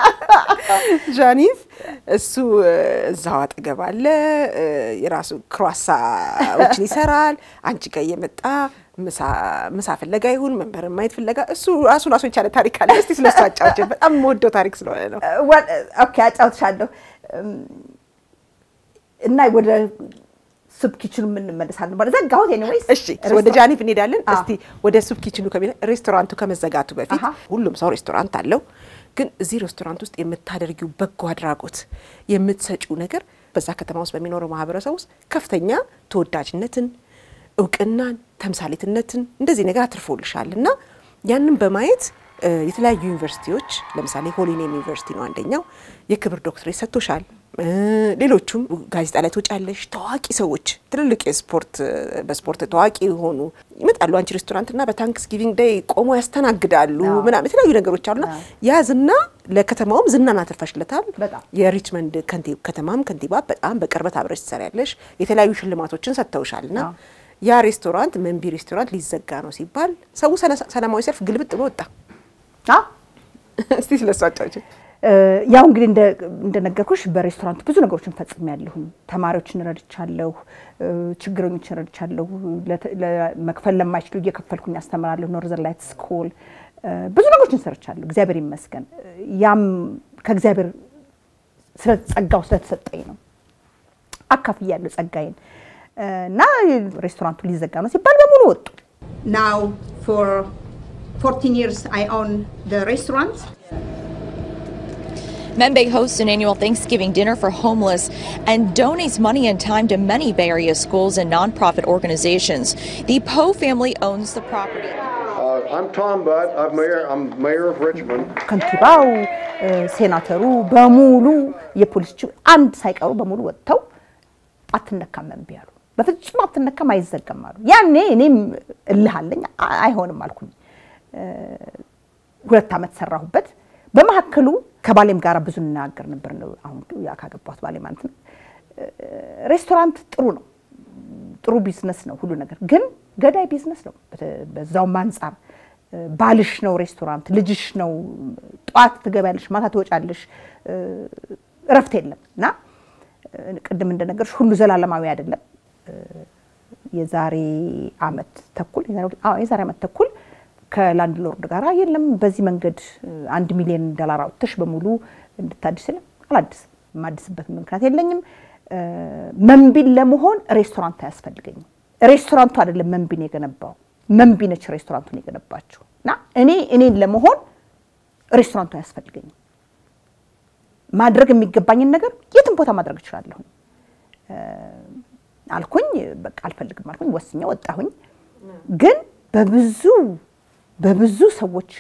ጃኒስ እሱ እ፣ እዛው አጠገብ አለ እ፣ የራሱ ክሯሳዎችን ይሰራል። አንቺ ጋር እየመጣ ምሳ- ምሳ ፍለጋ ይሁን መንበርን ማየት ፍለጋ እሱ ራሱን ራሱ የቻለ ታሪክ አለ። እስቲ ስለሱ አጫውችን። በጣም የምወደው ታሪክ ስለሆነ ነው። ወ- ኦኬ አጫውትሻለሁ እም፣ እና ወደ ሱፕ ኪችኑ የምንመለሳለን ማለት ዘጋሁት። ኤኒዌይስ እሺ ወደ ጃኒፍ እንሄዳለን። አዎ። እስቲ ወደ ሱፕ ኪችኑ ከቤት ሬስቶራንቱ ከመዘጋቱ በፊት አሃ። ሁሉም ሰው ሬስቶራንት አለው። ግን እዚህ ሬስቶራንት ውስጥ የምታደርጊው በጎ አድራጎት የምትሰጪው ነገር በዛ ከተማ ውስጥ በሚኖረው ማህበረሰብ ውስጥ ከፍተኛ ተወዳጅነትን፣ እውቅናን፣ ተምሳሌትነትን እንደዚህ ነገር አትርፎልሻል እና ያንን በማየት እ፣ የተለያዩ ዩኒቨርሲቲዎች ለምሳሌ ሆሊኔም ዩኒቨርሲቲ ነው አንደኛው የክብር ዶክትሬት ሰጥቶሻል። እ፣ ሌሎቹም ጋዜጣ ላይ ትወጫለሽ። ታዋቂ ሰዎች ትልልቅ የስፖርት በስፖርት ታዋቂ የሆኑ ይመጣሉ አንቺ ሬስቶራንት እና በታንክስ ጊቪንግ ዴይ ቆሞ ያስተናግዳሉ አዎ። ምናምን የተለያዩ ነገሮች አሉና አዎ። ያ ዝና ለከተማውም ዝናን አትርፈሽለታል። በጣም። የሪችመንድ ከንቲ- ከተማም ከንቲባ በጣም በቅርበት አብረሽ ትሰሪያለሽ። የተለያዩ ሽልማቶችን ሰጥተውሻል እና አዎ። ያ ሬስቶራንት መንቢ ሬስቶራንት ሊዘጋ ነው ሲባል ሰው ሰነ- ሰላማዊ ሰልፍ ግልብጥ ብሎ ወጣ። አዎ እስቲ ስለሱ አጫውችን። እ፣ ያው እንግዲህ እንደ- እንደነገርኩሽ በሬስቶራንቱ ብዙ ነገሮችን ፈጽሜያለሁኝ። ተማሪዎችን ረድቻለሁ፣ እ፣ ችግረኞችን ረድቻለሁ። ለተ- ለመክፈል ለማይችሉ እየከፈልኩኝ አስተምራለሁ። ኖርዘር ላይት ስኩል እ፣ ብዙ ነገሮችን ሰርቻለሁ። እግዚአብሔር ይመስገን። ያም ከእግዚአብሔር ስለ ጸጋው ስለተሰጠኝ ነው። አካፍያለሁ ጸጋዬን እ፣ እና ሬስቶራንቱ ሊዘጋ ነው ሲባል በሙሉ ወጡ። Now, for 14 years, I own the restaurant. Membe hosts an annual Thanksgiving dinner for homeless and donates money and time to many Bay Area schools and nonprofit organizations. The Poe family owns the property. Uh, I'm Tom Budd. I'm mayor. I'm mayor of Richmond. ከንቲባው እ፣ ሴናተሩ በሙሉ የፖሊስ ችው አንድ ሳይቀሩ በሙሉ ወጥተው አትነካም መንቢ ያሉ በፍጹም አትነካም አይዘጋም አሉ። ያኔ እኔም እልህ አለኝ አ- አይሆንም አልኩኝ። እ፣ ሁለት ዓመት ሰራሁበት። በመካከሉ ከባሌም ጋር ብዙ እንናገር ነበር። ነው አሁን ያ ካገባሁት ባሌ ማለት ነው። ሬስቶራንት ጥሩ ነው፣ ጥሩ ቢዝነስ ነው ሁሉ ነገር፣ ግን ገዳይ ቢዝነስ ነው። በዛውም አንጻር ባልሽ ነው ሬስቶራንት፣ ልጅሽ ነው። ጠዋት ትገቢያለሽ፣ ማታ ትወጫለሽ፣ እረፍት የለም እና ቅድም እንደነገርሽ ሁሉ ዘላለማዊ አይደለም። የዛሬ አመት ተኩል የዛሬ አመት ተኩል ከላንድ ሎርድ ጋር የለም በዚህ መንገድ አንድ ሚሊዮን ዶላር አውጥተሽ በሙሉ እንድታድስ የለም አላድስም። የማድስበት ምክንያት የለኝም። መንቢን ለመሆን ሬስቶራንት አያስፈልገኝም። ሬስቶራንቱ አይደለም መንቢን የገነባው መንቢ ነች ሬስቶራንቱን የገነባችው እና እኔ እኔን ለመሆን ሬስቶራንቱ አያስፈልገኝም። ማድረግ የሚገባኝን ነገር የትም ቦታ ማድረግ እችላለሁ አልኩኝ። በቃ አልፈልግም አልኩኝ። ወስኜ ወጣሁኝ። ግን በብዙ በብዙ ሰዎች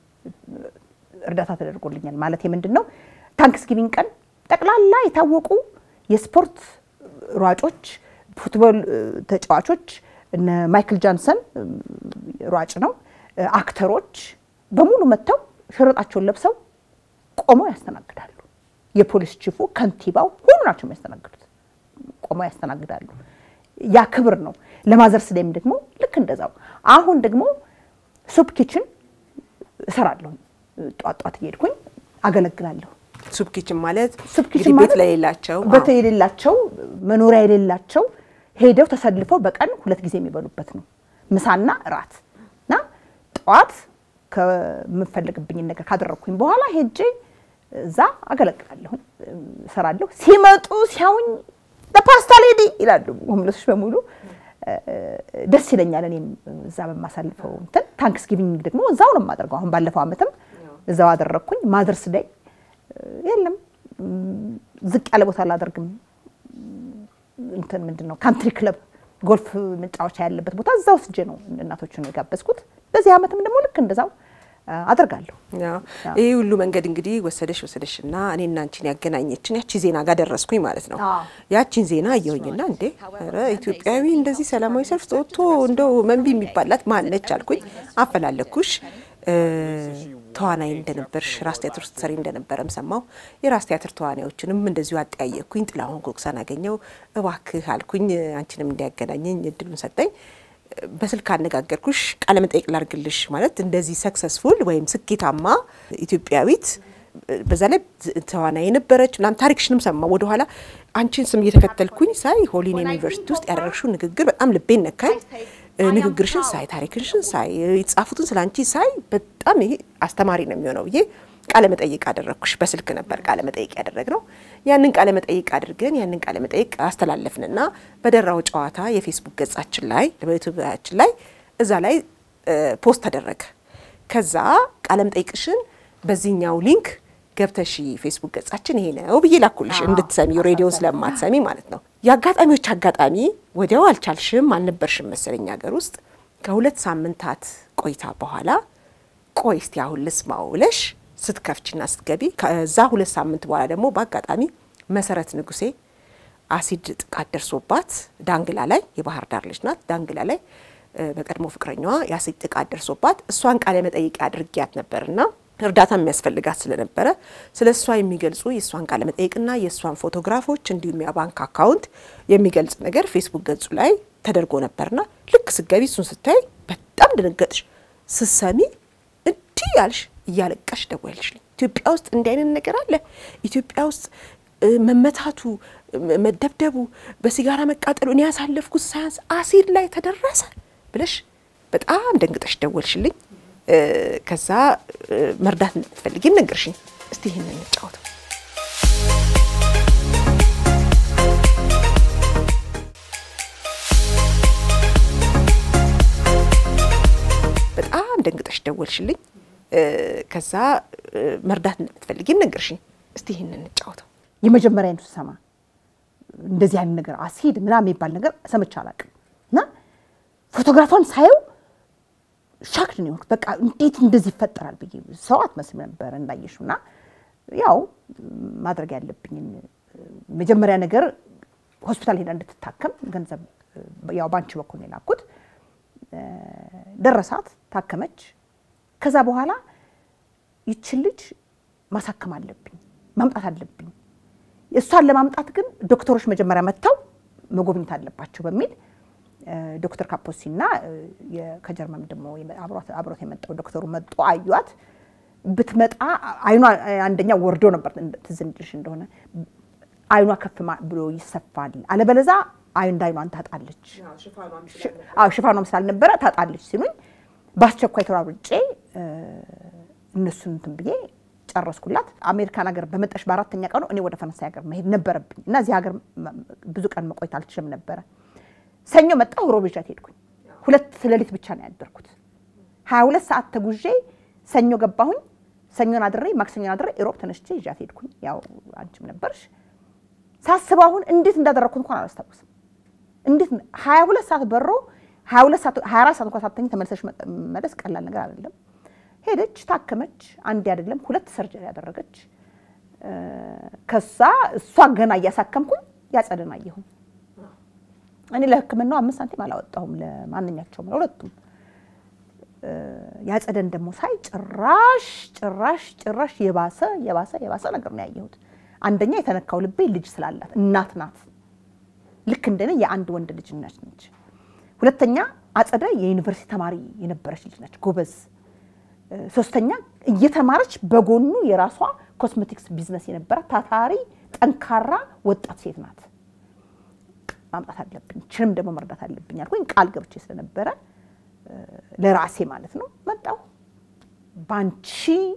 እርዳታ ተደርጎልኛል። ማለት ምንድን ነው ታንክስ ጊቪንግ ቀን ጠቅላላ የታወቁ የስፖርት ሯጮች፣ ፉትቦል ተጫዋቾች እነ ማይክል ጃንሰን ሯጭ ነው፣ አክተሮች በሙሉ መጥተው ሽርጣቸውን ለብሰው ቆመው ያስተናግዳሉ። የፖሊስ ቺፉ፣ ከንቲባው ሁሉ ናቸው የሚያስተናግዱት። ቆመው ያስተናግዳሉ። ያ ክብር ነው። ለማዘርስ ዴይም ደግሞ ልክ እንደዛው። አሁን ደግሞ ሱፕ ኪችን እሰራለሁ። ጧት ጧት እየሄድኩኝ አገለግላለሁ። ሱፕ ኪችን ማለት ሱፕ ኪችን እንግዲህ ቤት ማለት ላይ የሌላቸው ቤት የሌላቸው መኖሪያ የሌላቸው ሄደው ተሰልፈው በቀን ሁለት ጊዜ የሚበሉበት ነው፣ ምሳና እራት እና ጠዋት ከምፈልግብኝን ነገር ካደረግኩኝ በኋላ ሄጄ እዛ አገለግላለሁ፣ እሰራለሁ። ሲመጡ ሲያውኝ ለፓስታ ሌዲ ይላሉ ሆምለሶች በሙሉ ደስ ይለኛል። እኔም እዛ በማሳልፈው እንትን ታንክስ ጊቪንግ ደግሞ እዛው ነው የማደርገው። አሁን ባለፈው ዓመትም እዛው አደረግኩኝ። ማዘርስ ዴይ የለም ዝቅ ያለ ቦታ አላደርግም። እንትን ምንድን ነው ካንትሪ ክለብ ጎልፍ መጫወቻ ያለበት ቦታ እዛ ወስጄ ነው እናቶችን የጋበዝኩት። በዚህ ዓመትም ደግሞ ልክ እንደዛው አደርጋለሁ። ያው ይህ ሁሉ መንገድ እንግዲህ ወሰደሽ ወሰደሽ እና እኔና አንቺን ያገናኘችን ያቺ ዜና ጋር ደረስኩኝ ማለት ነው። አዎ። ያቺን ዜና እየውኝና እንዴ ኧረ ኢትዮጵያዊ እንደዚህ ሰላማዊ ሰልፍ ወጥቶ እንደው መንቢ የሚባላት ማነች አልኩኝ። አፈላለኩሽ። ተዋናይ እንደነበርሽ ራስ ቲያትር ውስጥ ሰሪ እንደነበረም ሰማሁ። የራስ ቲያትር ተዋናዮችንም እንደዚሁ አጠያየቅኩኝ። ጥላሁን ጎግሳን አገኘው። እባክህ አልኩኝ አንቺንም እንዲያገናኘኝ እድሉን ሰጠኝ። በስልክ አነጋገርኩሽ። ቃለ መጠይቅ ላርግልሽ ማለት እንደዚህ ሰክሰስፉል ወይም ስኬታማ ኢትዮጵያዊት በዛ ላይ ተዋናይ የነበረች ምናምን ታሪክሽንም ሰማ ወደኋላ አንቺን ስም እየተከተልኩኝ ሳይ ሆሊን ዩኒቨርሲቲ ውስጥ ያደረግሽው ንግግር በጣም ልቤን ነካኝ። ንግግርሽን ሳይ ታሪክሽን ሳይ የተጻፉትን ስለ አንቺ ሳይ በጣም ይሄ አስተማሪ ነው የሚሆነው ብዬ ቃለ መጠይቅ አደረግኩሽ። በስልክ ነበር ቃለ መጠይቅ ያደረግነው። ያንን ቃለ መጠይቅ አድርገን ያንን ቃለ መጠይቅ አስተላለፍንና በደራው ጨዋታ የፌስቡክ ገጻችን ላይ በዩቱባችን ላይ እዛ ላይ ፖስት ተደረገ። ከዛ ቃለ መጠይቅሽን በዚህኛው ሊንክ ገብተሽ ፌስቡክ ገጻችን ይሄ ነው ብዬ ላኩልሽ እንድትሰሚ ሬዲዮን ስለማትሰሚ ማለት ነው። የአጋጣሚዎች አጋጣሚ ወዲያው አልቻልሽም አልነበርሽም መሰለኝ ሀገር ውስጥ ከሁለት ሳምንታት ቆይታ በኋላ ቆይ እስቲ አሁን ልስማው ብለሽ ስትከፍችና ስትገቢ ከዛ ሁለት ሳምንት በኋላ ደግሞ በአጋጣሚ መሰረት ንጉሴ አሲድ ጥቃት ደርሶባት ዳንግላ ላይ የባህር ዳር ልጅ ናት። ዳንግላ ላይ በቀድሞ ፍቅረኛዋ የአሲድ ጥቃት ደርሶባት እሷን ቃለ መጠይቅ አድርጊያት ነበርና እርዳታ የሚያስፈልጋት ስለነበረ ስለ እሷ የሚገልጹ የእሷን ቃለ መጠይቅና የእሷን ፎቶግራፎች እንዲሁም የባንክ አካውንት የሚገልጽ ነገር ፌስቡክ ገጹ ላይ ተደርጎ ነበርና ልክ ስገቢ እሱን ስታይ በጣም ደነገጥሽ። ስሰሚ እንዲህ ያልሽ እያለቀሽ ደወልሽልኝ። ኢትዮጵያ ውስጥ እንዲህ አይነት ነገር አለ? ኢትዮጵያ ውስጥ መመታቱ፣ መደብደቡ፣ በሲጋራ መቃጠሉ እኔ ያሳለፍኩት ሳያንስ አሲድ ላይ ተደረሰ ብለሽ በጣም ደንግጠሽ ደወልሽልኝ። ከዛ መርዳት እንደምትፈልጊ ነገርሽኝ። እስቲ ይህን እንጫወተው። በጣም ደንግጠሽ ደወልሽልኝ። ከዛ መርዳት እንደምትፈልጊ ነገርሽኝ። እስቲ ይህን እንጫወተው። የመጀመሪያ አይነቱ ስሰማ እንደዚህ አይነት ነገር አሲድ ምናምን የሚባል ነገር ሰምቼ አላውቅም እና ፎቶግራፏን ሳየው ሻክድ ነው የሆንኩት። በቃ እንዴት እንደዚህ ይፈጠራል ብዬ ሰው አትመስል ነበር እንዳየሽው። እና ያው ማድረግ ያለብኝን መጀመሪያ ነገር ሆስፒታል ሄዳ እንድትታከም ገንዘብ ያው ባንቺ በኩል ነው የላኩት። ደረሳት፣ ታከመች። ከዛ በኋላ ይችን ልጅ ማሳከም አለብኝ፣ ማምጣት አለብኝ። እሷን ለማምጣት ግን ዶክተሮች መጀመሪያ መጥተው መጎብኘት አለባቸው በሚል ዶክተር ካፖሲና ከጀርመን ደግሞ አብሮት የመጣው ዶክተሩ መጡ፣ አዩት። ብትመጣ አይኗ አንደኛ ወርዶ ነበር፣ ትዝ እንዲልሽ እንደሆነ አይኗ ከፍ ብሎ ይሰፋል፣ አለበለዛ እንደ አይኗን ታጣለች። አዎ ሽፋኗም ስላልነበረ ታጣለች ሲሉኝ በአስቸኳይ ተሯሩጬ እነሱን እንትን ብዬ ጨረስኩላት። አሜሪካን ሀገር በመጣሽ በአራተኛ ቀኑ እኔ ወደ ፈረንሳይ ሀገር መሄድ ነበረብኝ እና እዚህ ሀገር ብዙ ቀን መቆየት አልችልም ነበረ። ሰኞ መጣሁ፣ ሮብ ይዣት ሄድኩኝ። ሁለት ሌሊት ብቻ ነው ያደርኩት። ሀያ ሁለት ሰዓት ተጉዤ ሰኞ ገባሁኝ። ሰኞን አድሬ ማክሰኞን አድሬ ሮብ ተነስቼ ይዣት ሄድኩኝ። ያው አንቺም ነበርሽ። ሳስበው አሁን እንዴት እንዳደረግኩት እንኳን አላስታውስም። እንዴት ሀያ ሁለት ሰዓት በሮ ሀያ ሁለት ሰዓት ሀያ አራት ሰዓት እንኳን ሳትተኝ ተመልሰሽ መለስ ቀላል ነገር አይደለም። ሄደች፣ ታከመች። አንድ አይደለም ሁለት ሰርጀሪ ያደረገች። ከዛ እሷ ገና እያሳከምኩኝ ያጸደን አየሁኝ። እኔ ለሕክምናው አምስት ሳንቲም አላወጣሁም ለማንኛቸውም ለሁለቱም። ያጸደን ደግሞ ሳይ ጭራሽ ጭራሽ ጭራሽ የባሰ የባሰ የባሰ ነገር ነው ያየሁት። አንደኛ የተነካው ልቤ ልጅ ስላላት እናት ናት። ልክ እንደኔ የአንድ ወንድ ልጅ እናት ነች። ሁለተኛ አጸደ የዩኒቨርሲቲ ተማሪ የነበረች ልጅ ነች፣ ጎበዝ። ሶስተኛ እየተማረች በጎኑ የራሷ ኮስሜቲክስ ቢዝነስ የነበራት ታታሪ ጠንካራ ወጣት ሴት ናት። ማምጣት አለብኝ፣ ችንም ደግሞ መርዳት አለብኝ አልኩኝ። ቃል ገብቼ ስለነበረ ለራሴ ማለት ነው መጣሁ። ባንቺ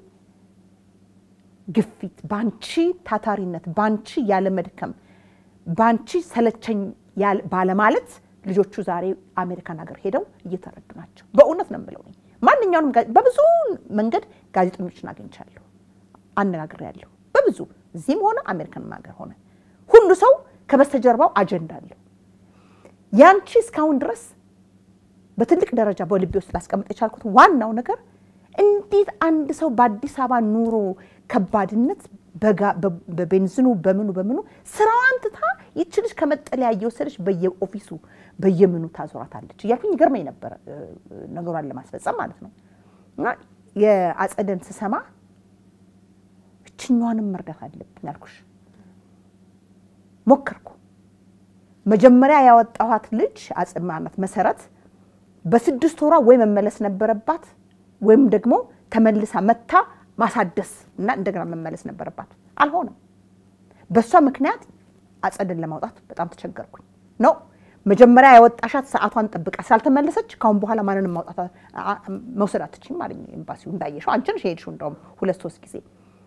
ግፊት፣ ባንቺ ታታሪነት፣ ባንቺ ያለመድከም፣ ባንቺ ሰለቸኝ ባለማለት ልጆቹ ዛሬ አሜሪካን ሀገር ሄደው እየተረዱ ናቸው። በእውነት ነው የምለው። ማንኛውንም በብዙ መንገድ ጋዜጠኞችን አግኝቻለሁ፣ አነጋግሬያለሁ። በብዙ እዚህም ሆነ አሜሪካን ሀገር ሆነ ሁሉ ሰው ከበስተጀርባው አጀንዳ አለው። ያንቺ እስካሁን ድረስ በትልቅ ደረጃ በልቤ ውስጥ ላስቀምጥ የቻልኩት ዋናው ነገር እንዴት አንድ ሰው በአዲስ አበባ ኑሮ ከባድነት በቤንዝኑ በምኑ በምኑ ስራዋን ትታ ይች ልጅ ከመጠለያ እየወሰደች በየኦፊሱ በየምኑ ታዞራታለች እያልኩኝ ይገርመኝ ነበረ፣ ነገሯን ለማስፈጸም ማለት ነው። እና የአጸደን ስሰማ እችኛዋንም መርዳት አለብኝ አልኩሽ። ሞከርኩ። መጀመሪያ ያወጣኋት ልጅ አጽማናት መሰረት በስድስት ወሯ ወይ መመለስ ነበረባት ወይም ደግሞ ተመልሳ መታ ማሳደስ እና እንደገና መመለስ ነበረባት። አልሆነም። በእሷ ምክንያት አጸድን ለማውጣት በጣም ተቸገርኩኝ። ነው መጀመሪያ ያወጣሻት ሰዓቷን ጠብቃ ስላልተመለሰች ካሁን በኋላ ማንንም ማውጣት መውሰድ አትችይም አለኝ ኤምባሲው። እንዳየሽው አንቺ ነሽ የሄድሽው እንደውም ሁለት ሶስት ጊዜ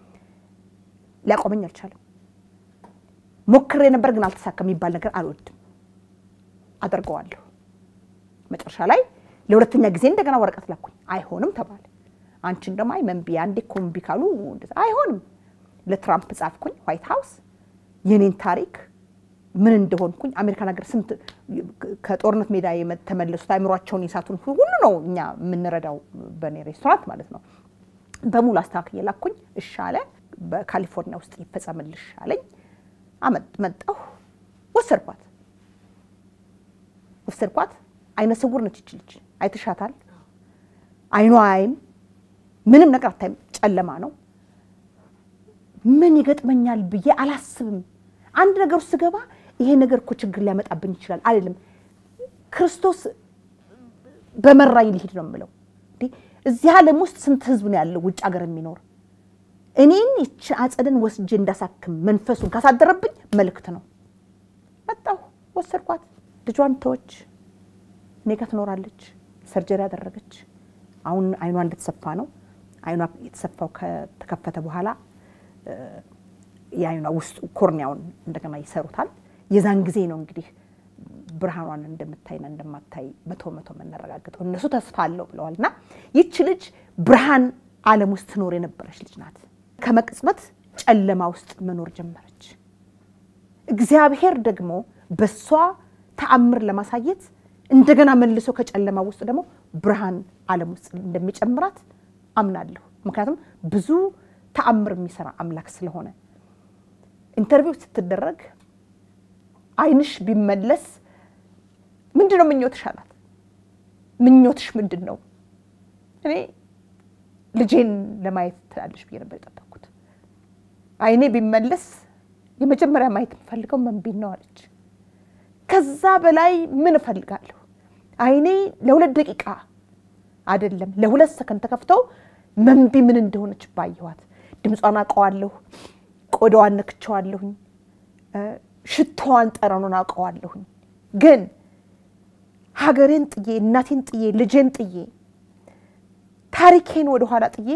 ሊያቆመኝ አልቻለም። ሞክሬ ነበር ግን አልተሳካ የሚባል ነገር አልወድም። አደርገዋለሁ። መጨረሻ ላይ ለሁለተኛ ጊዜ እንደገና ወረቀት ላኩኝ። አይሆንም ተባለ። አንቺን ደግሞ አይ መንቢ አንዴ እኮ እምቢ ካሉ አይሆንም። ለትራምፕ ጻፍኩኝ ዋይት ሀውስ የኔን ታሪክ ምን እንደሆንኩኝ አሜሪካን ሀገር ስንት ከጦርነት ሜዳ የተመለሱት አይምሯቸውን የሳቱን ሁሉ ነው እኛ የምንረዳው በእኔ ሬስቶራንት ማለት ነው። በሙሉ አስተካክዬ ላኩኝ። እሺ አለ። በካሊፎርኒያ ውስጥ ይፈጸምልሽ አለኝ። መጣሁ፣ ወሰድኳት ወሰድኳት። አይነ ስውር ነች ይች ልጅ አይተሻታል። አይኗ አይም ምንም ነገር አታይም፣ ጨለማ ነው። ምን ይገጥመኛል ብዬ አላስብም። አንድ ነገር ውስጥ ስገባ ይሄ ነገር እኮ ችግር ሊያመጣብኝ ይችላል አልልም። ክርስቶስ በመራኝ ሊሄድ ነው የምለው። እዚህ ዓለም ውስጥ ስንት ህዝብ ነው ያለው ውጭ ሀገር የሚኖር እኔን ይች አጸደን ወስጄ እንዳሳክም መንፈሱን ካሳደረብኝ መልእክት ነው። መጣሁ፣ ወሰድኳት። ልጇን ተወች፣ እኔ ጋ ትኖራለች። ሰርጀሪ ያደረገች አሁን አይኗ እንደተሰፋ ነው። አይኗ የተሰፋው ከተከፈተ በኋላ የአይኗ ውስጡ ኮርኒያውን እንደገና ይሰሩታል። የዛን ጊዜ ነው እንግዲህ ብርሃኗን እንደምታይና እንደማታይ መቶ መቶ የምናረጋግጠው። እነሱ ተስፋ አለው ብለዋል። እና ይች ልጅ ብርሃን ዓለም ውስጥ ትኖር የነበረች ልጅ ናት። ከመቅጽበት ጨለማ ውስጥ መኖር ጀመረች። እግዚአብሔር ደግሞ በሷ ተአምር ለማሳየት እንደገና መልሶ ከጨለማ ውስጥ ደግሞ ብርሃን ዓለም ውስጥ እንደሚጨምራት አምናለሁ። ምክንያቱም ብዙ ተአምር የሚሰራ አምላክ ስለሆነ ኢንተርቪው ስትደረግ አይንሽ ቢመለስ ምንድን ነው ምኞትሽ አላት። ምኞትሽ ምንድን ነው? እኔ ልጄን ለማየት ትላለች ብዬ ነበር የጠበቅኩት። አይኔ ቢመለስ የመጀመሪያ ማየት የምፈልገው መንቢን ነው አለች። ከዛ በላይ ምን እፈልጋለሁ? አይኔ ለሁለት ደቂቃ አይደለም ለሁለት ሰከንድ ተከፍተው መንቢ ምን እንደሆነች ባየኋት። ድምጿን አውቀዋለሁ፣ ቆዳዋን ነክቼዋለሁኝ፣ ሽታዋን ጠረኑን አውቀዋለሁኝ። ግን ሀገሬን ጥዬ እናቴን ጥዬ ልጄን ጥዬ ታሪኬን ወደኋላ ጥዬ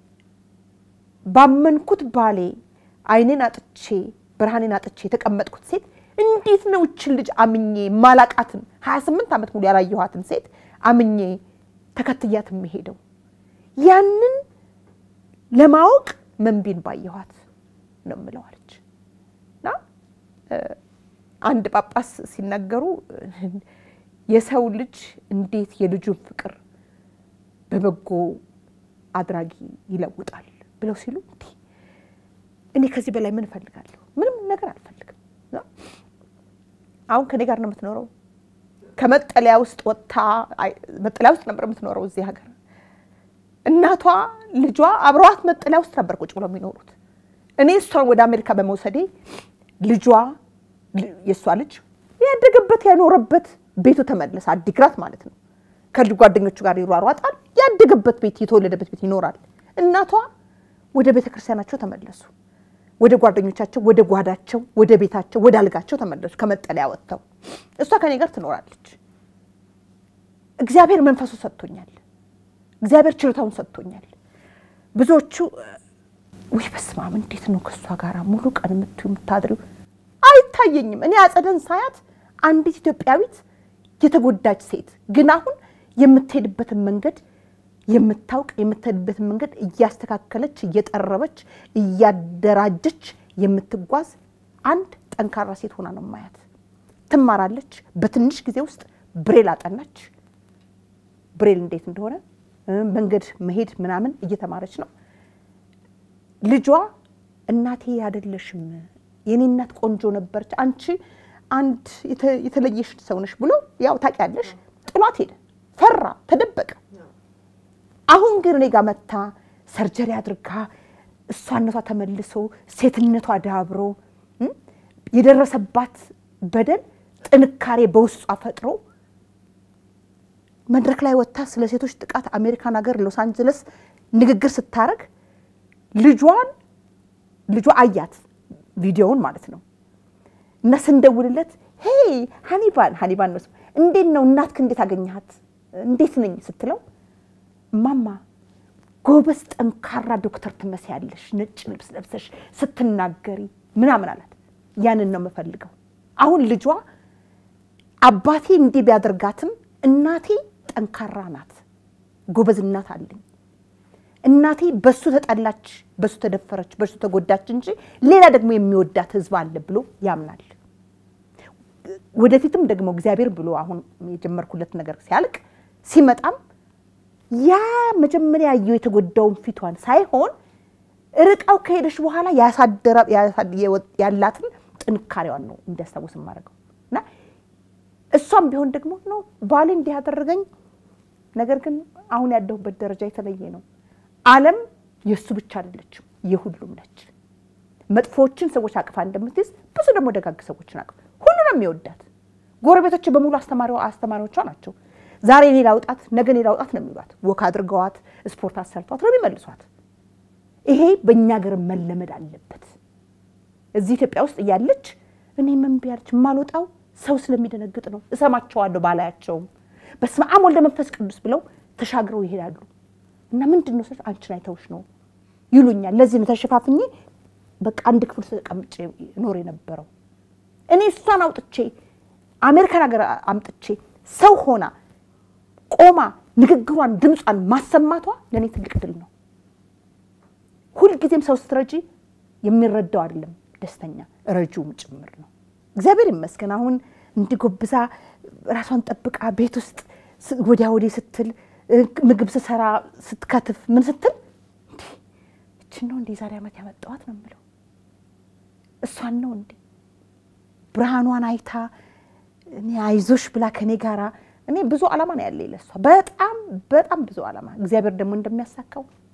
ባመንኩት ባሌ አይኔን አጥቼ ብርሃኔን አጥቼ የተቀመጥኩት ሴት እንዴት ነው እችን ልጅ አምኜ ማላቃትን ሀያ ስምንት ዓመት ሙሉ ያላየኋትን ሴት አምኜ ተከትያት የሚሄደው? ያንን ለማወቅ መንቢን ባየኋት ነው የምለው አለች። እና አንድ ጳጳስ ሲናገሩ የሰው ልጅ እንዴት የልጁን ፍቅር በበጎ አድራጊ ይለውጣል ብለው ሲሉ እንዲህ እኔ ከዚህ በላይ ምን እፈልጋለሁ? ምንም ነገር አልፈልግም። አሁን ከኔ ጋር ነው የምትኖረው። ከመጠለያ ውስጥ ወጥታ መጠለያ ውስጥ ነበር የምትኖረው እዚህ ሀገር። እናቷ ልጇ አብረዋት መጠለያ ውስጥ ነበር ቁጭ ብለው የሚኖሩት። እኔ እሷን ወደ አሜሪካ በመውሰዴ ልጇ የእሷ ልጅ ያደገበት ያኖረበት ቤቱ ተመለሰ። አዲግራት ማለት ነው። ከልጅ ጓደኞቹ ጋር ይሯሯጣል። ያደገበት ቤት የተወለደበት ቤት ይኖራል። እናቷ ወደ ቤተ ክርስቲያናቸው ተመለሱ። ወደ ጓደኞቻቸው፣ ወደ ጓዳቸው፣ ወደ ቤታቸው፣ ወደ አልጋቸው ተመለሱ። ከመጠለያ ወጥተው እሷ ከኔ ጋር ትኖራለች። እግዚአብሔር መንፈሱ ሰጥቶኛል። እግዚአብሔር ችሎታውን ሰጥቶኛል። ብዙዎቹ ውይ በስመ አብ እንዴት ነው ከእሷ ጋር ሙሉ ቀን የምትዩ የምታድሪው? አይታየኝም። እኔ አጸደን ሳያት አንዲት ኢትዮጵያዊት የተጎዳች ሴት ግን አሁን የምትሄድበትን መንገድ የምታውቅ የምትሄድበትን መንገድ እያስተካከለች እየጠረበች እያደራጀች የምትጓዝ አንድ ጠንካራ ሴት ሆና ነው ማያት። ትማራለች። በትንሽ ጊዜ ውስጥ ብሬል አጠናች። ብሬል እንዴት እንደሆነ መንገድ መሄድ ምናምን እየተማረች ነው። ልጇ እናቴ አይደለሽም የኔ እናት ቆንጆ ነበረች፣ አንቺ አንድ የተለየሽ ሰው ነሽ ብሎ ያው ታውቂያለሽ፣ ጥሏት ሄደ። ፈራ፣ ተደበቀ። አሁን ግን እኔ ጋር መታ ሰርጀሪ አድርጋ እሷነቷ ተመልሶ ሴትነቷ ዳብሮ የደረሰባት በደል ጥንካሬ በውስጧ ፈጥሮ መድረክ ላይ ወጥታ ስለ ሴቶች ጥቃት አሜሪካን ሀገር ሎስ አንጀለስ ንግግር ስታረግ ልጇን ልጇ አያት ቪዲዮውን ማለት ነው እና ስንደውልለት ሄይ ሀኒባን ሀኒባን ነው እንዴት ነው እናትክ እንዴት አገኘሃት እንዴት ነኝ ስትለው እማማ ጎበዝ ጠንካራ ዶክተር ትመስያለሽ ነጭ ልብስ ለብሰሽ ስትናገሪ ምናምን አላት ያንን ነው የምፈልገው አሁን ልጇ አባቴ እንዲህ ቢያደርጋትም እናቴ ጠንካራ ናት ጎበዝ እናት አለኝ እናቴ በሱ ተጠላች በሱ ተደፈረች በሱ ተጎዳች እንጂ ሌላ ደግሞ የሚወዳት ህዝብ አለ ብሎ ያምናል ወደፊትም ደግሞ እግዚአብሔር ብሎ አሁን የጀመርኩለት ነገር ሲያልቅ ሲመጣም ያ መጀመሪያ ያየው የተጎዳውን ፊቷን ሳይሆን ርቃው ከሄደች በኋላ ያላትን ጥንካሬዋን ነው እንዲያስታውስ የማደርገው እና እሷም ቢሆን ደግሞ ነው ባሌ እንዲህ ያደረገኝ ነገር ግን አሁን ያለሁበት ደረጃ የተለየ ነው አለም የእሱ ብቻ አይደለችም የሁሉም ነች መጥፎዎችን ሰዎች አቅፋ እንደምትይዝ ብዙ ደግሞ ደጋግ ሰዎችን አቅፍ ሁሉ ነው የሚወዳት ጎረቤቶች በሙሉ አስተማሪዎቿ ናቸው ዛሬ እኔ ላውጣት ነገ እኔ ላውጣት ነው የሚሏት ወክ አድርገዋት ስፖርት አሰርቷት ነው የሚመልሷት ይሄ በእኛ ሀገር መለመድ አለበት እዚህ ኢትዮጵያ ውስጥ እያለች እኔ ምን ቢያለች የማልወጣው ሰው ስለሚደነግጥ ነው እሰማቸዋለሁ ባላያቸውም በስመ አብ ወልደ መንፈስ ቅዱስ ብለው ተሻግረው ይሄዳሉ እና ምንድን ነው አንቺን አይተውሽ ነው ይሉኛል ለዚህ ነው ተሸፋፍኜ በቃ አንድ ክፍል ተቀምጬ ኖር የነበረው እኔ እሷን አውጥቼ አሜሪካን ሀገር አምጥቼ ሰው ሆና ቆማ ንግግሯን ድምጿን ማሰማቷ ለእኔ ትልቅ ድል ነው ሁልጊዜም ሰው ስትረጂ የሚረዳው አይደለም ደስተኛ ረጂውም ጭምር ነው እግዚአብሔር ይመስገን አሁን እንዲጎብዛ ራሷን ጠብቃ ቤት ውስጥ ወዲያ ወዲህ ስትል ምግብ ስሰራ ስትከትፍ ምን ስትል እችን ነው እንዴ ዛሬ ዓመት ያመጣዋት ነው የምለው እሷን ነው እንዴ ብርሃኗን አይታ እኔ አይዞሽ ብላ ከኔ ጋራ እኔ ብዙ ዓላማ ነው ያለ ለሷ በጣም በጣም ብዙ ዓላማ እግዚአብሔር ደግሞ እንደሚያሳካው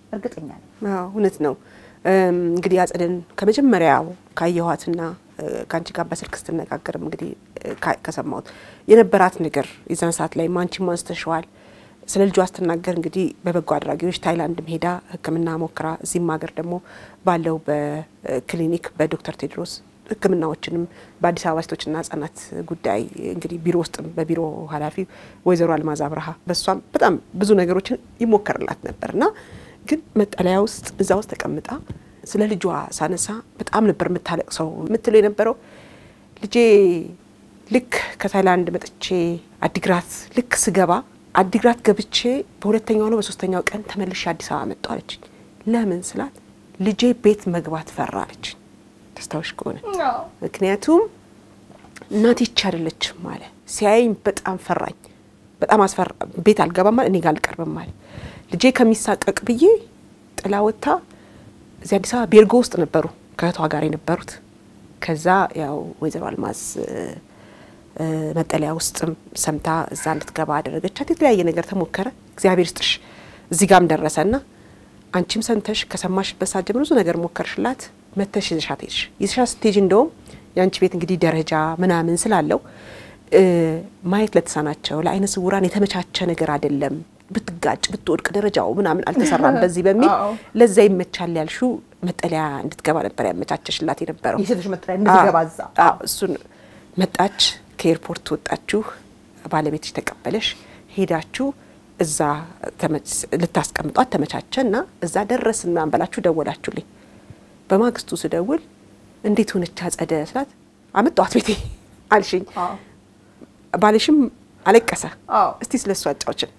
እርግጠኛ ነኝ። አዎ እውነት ነው። እም፣ እንግዲህ አጸደን ከመጀመሪያው ካየኋትና እ፣ ከአንቺ ጋር በስልክ ስትነጋገርም እንግዲህ እ፣ ካ- ከሰማሁት የነበራት ነገር የዛን ሰዓት ላይ አንቺም አንስተሽዋል። ስለ ልጇ ስትናገር እንግዲህ በበጎ አድራጊዎች ታይላንድም ሄዳ ሕክምና ሞክራ እዚህም ሀገር ደግሞ ባለው በክሊኒክ በዶክተር ቴድሮስ ሕክምናዎችንም በአዲስ አበባ ሴቶችና ህጻናት ጉዳይ እንግዲህ ቢሮ ውስጥም በቢሮ ኃላፊ ወይዘሮ አልማዝ አብርሃ በሷም በጣም ብዙ ነገሮችን ይሞከርላት ነበር እና ግን መጠለያ ውስጥ እዛ ውስጥ ተቀምጣ ስለ ልጇ ሳነሳ በጣም ነበር የምታለቅሰው። የምትለው የነበረው ልጄ ልክ ከታይላንድ መጥቼ አዲግራት ልክ ስገባ አዲግራት ገብቼ በሁለተኛው ነው በሶስተኛው ቀን ተመልሼ አዲስ አበባ መጣሁ አለችኝ። ለምን ስላት ልጄ ቤት መግባት ፈራ አለችኝ። ደስታዎች ከሆነ ምክንያቱም እናቴ ይቺ አይደለችም አለ። ሲያየኝ በጣም ፈራኝ፣ በጣም አስፈራ። ቤት አልገባም አለ፣ እኔ ጋር አልቀርብም አለ። ልጄ ከሚሳቀቅ ብዬ ጥላ ወጥታ እዚህ አዲስ አበባ ቤርጎ ውስጥ ነበሩ ከእህቷ ጋር የነበሩት። ከዛ ያው ወይዘሮ አልማዝ እ፣ እ፣ መጠለያ ውስጥም ሰምታ እዛ እንድትገባ አደረገቻት። የተለያየ ነገር ተሞከረ። እግዚአብሔር ስጥሽ እዚህ ጋም ደረሰና አንቺም ሰምተሽ ከሰማሽበት ሰዓት ጀምሮ ብዙ ነገር ሞከርሽላት። መተሽ ይዘሻት ሄድሽ። ይዘሻት ስትሄጂ እንደውም የአንቺ ቤት እንግዲህ ደረጃ ምናምን ስላለው እ፣ ማየት ለተሳናቸው ለአይነ ስውራን የተመቻቸ ነገር አይደለም። ብትጋጭ ብትወድቅ ደረጃው ምናምን አልተሰራም በዚህ በሚል አዎ። ለዛ ይመቻል ያልሹ መጠለያ እንድትገባ ነበር ያመቻቸሽላት የነበረው። የሴቶች መጠለያ እንድትገባ እዛ። አዎ፣ እሱን መጣች። ከኤርፖርት ወጣችሁ፣ ባለቤትሽ ተቀበለሽ፣ ሄዳችሁ እዛ ተመች- ልታስቀምጧት ተመቻቸ እና እዛ ደረስን ምናምን ብላችሁ ደወላችሁልኝ። በማግስቱ ስደውል እንዴት ሆነች አጸደ ስላት አመጣኋት ቤቴ አልሽኝ። አዎ። ባልሽም አለቀሰ። አዎ። እስቲ ስለ እሱ አጫውችን።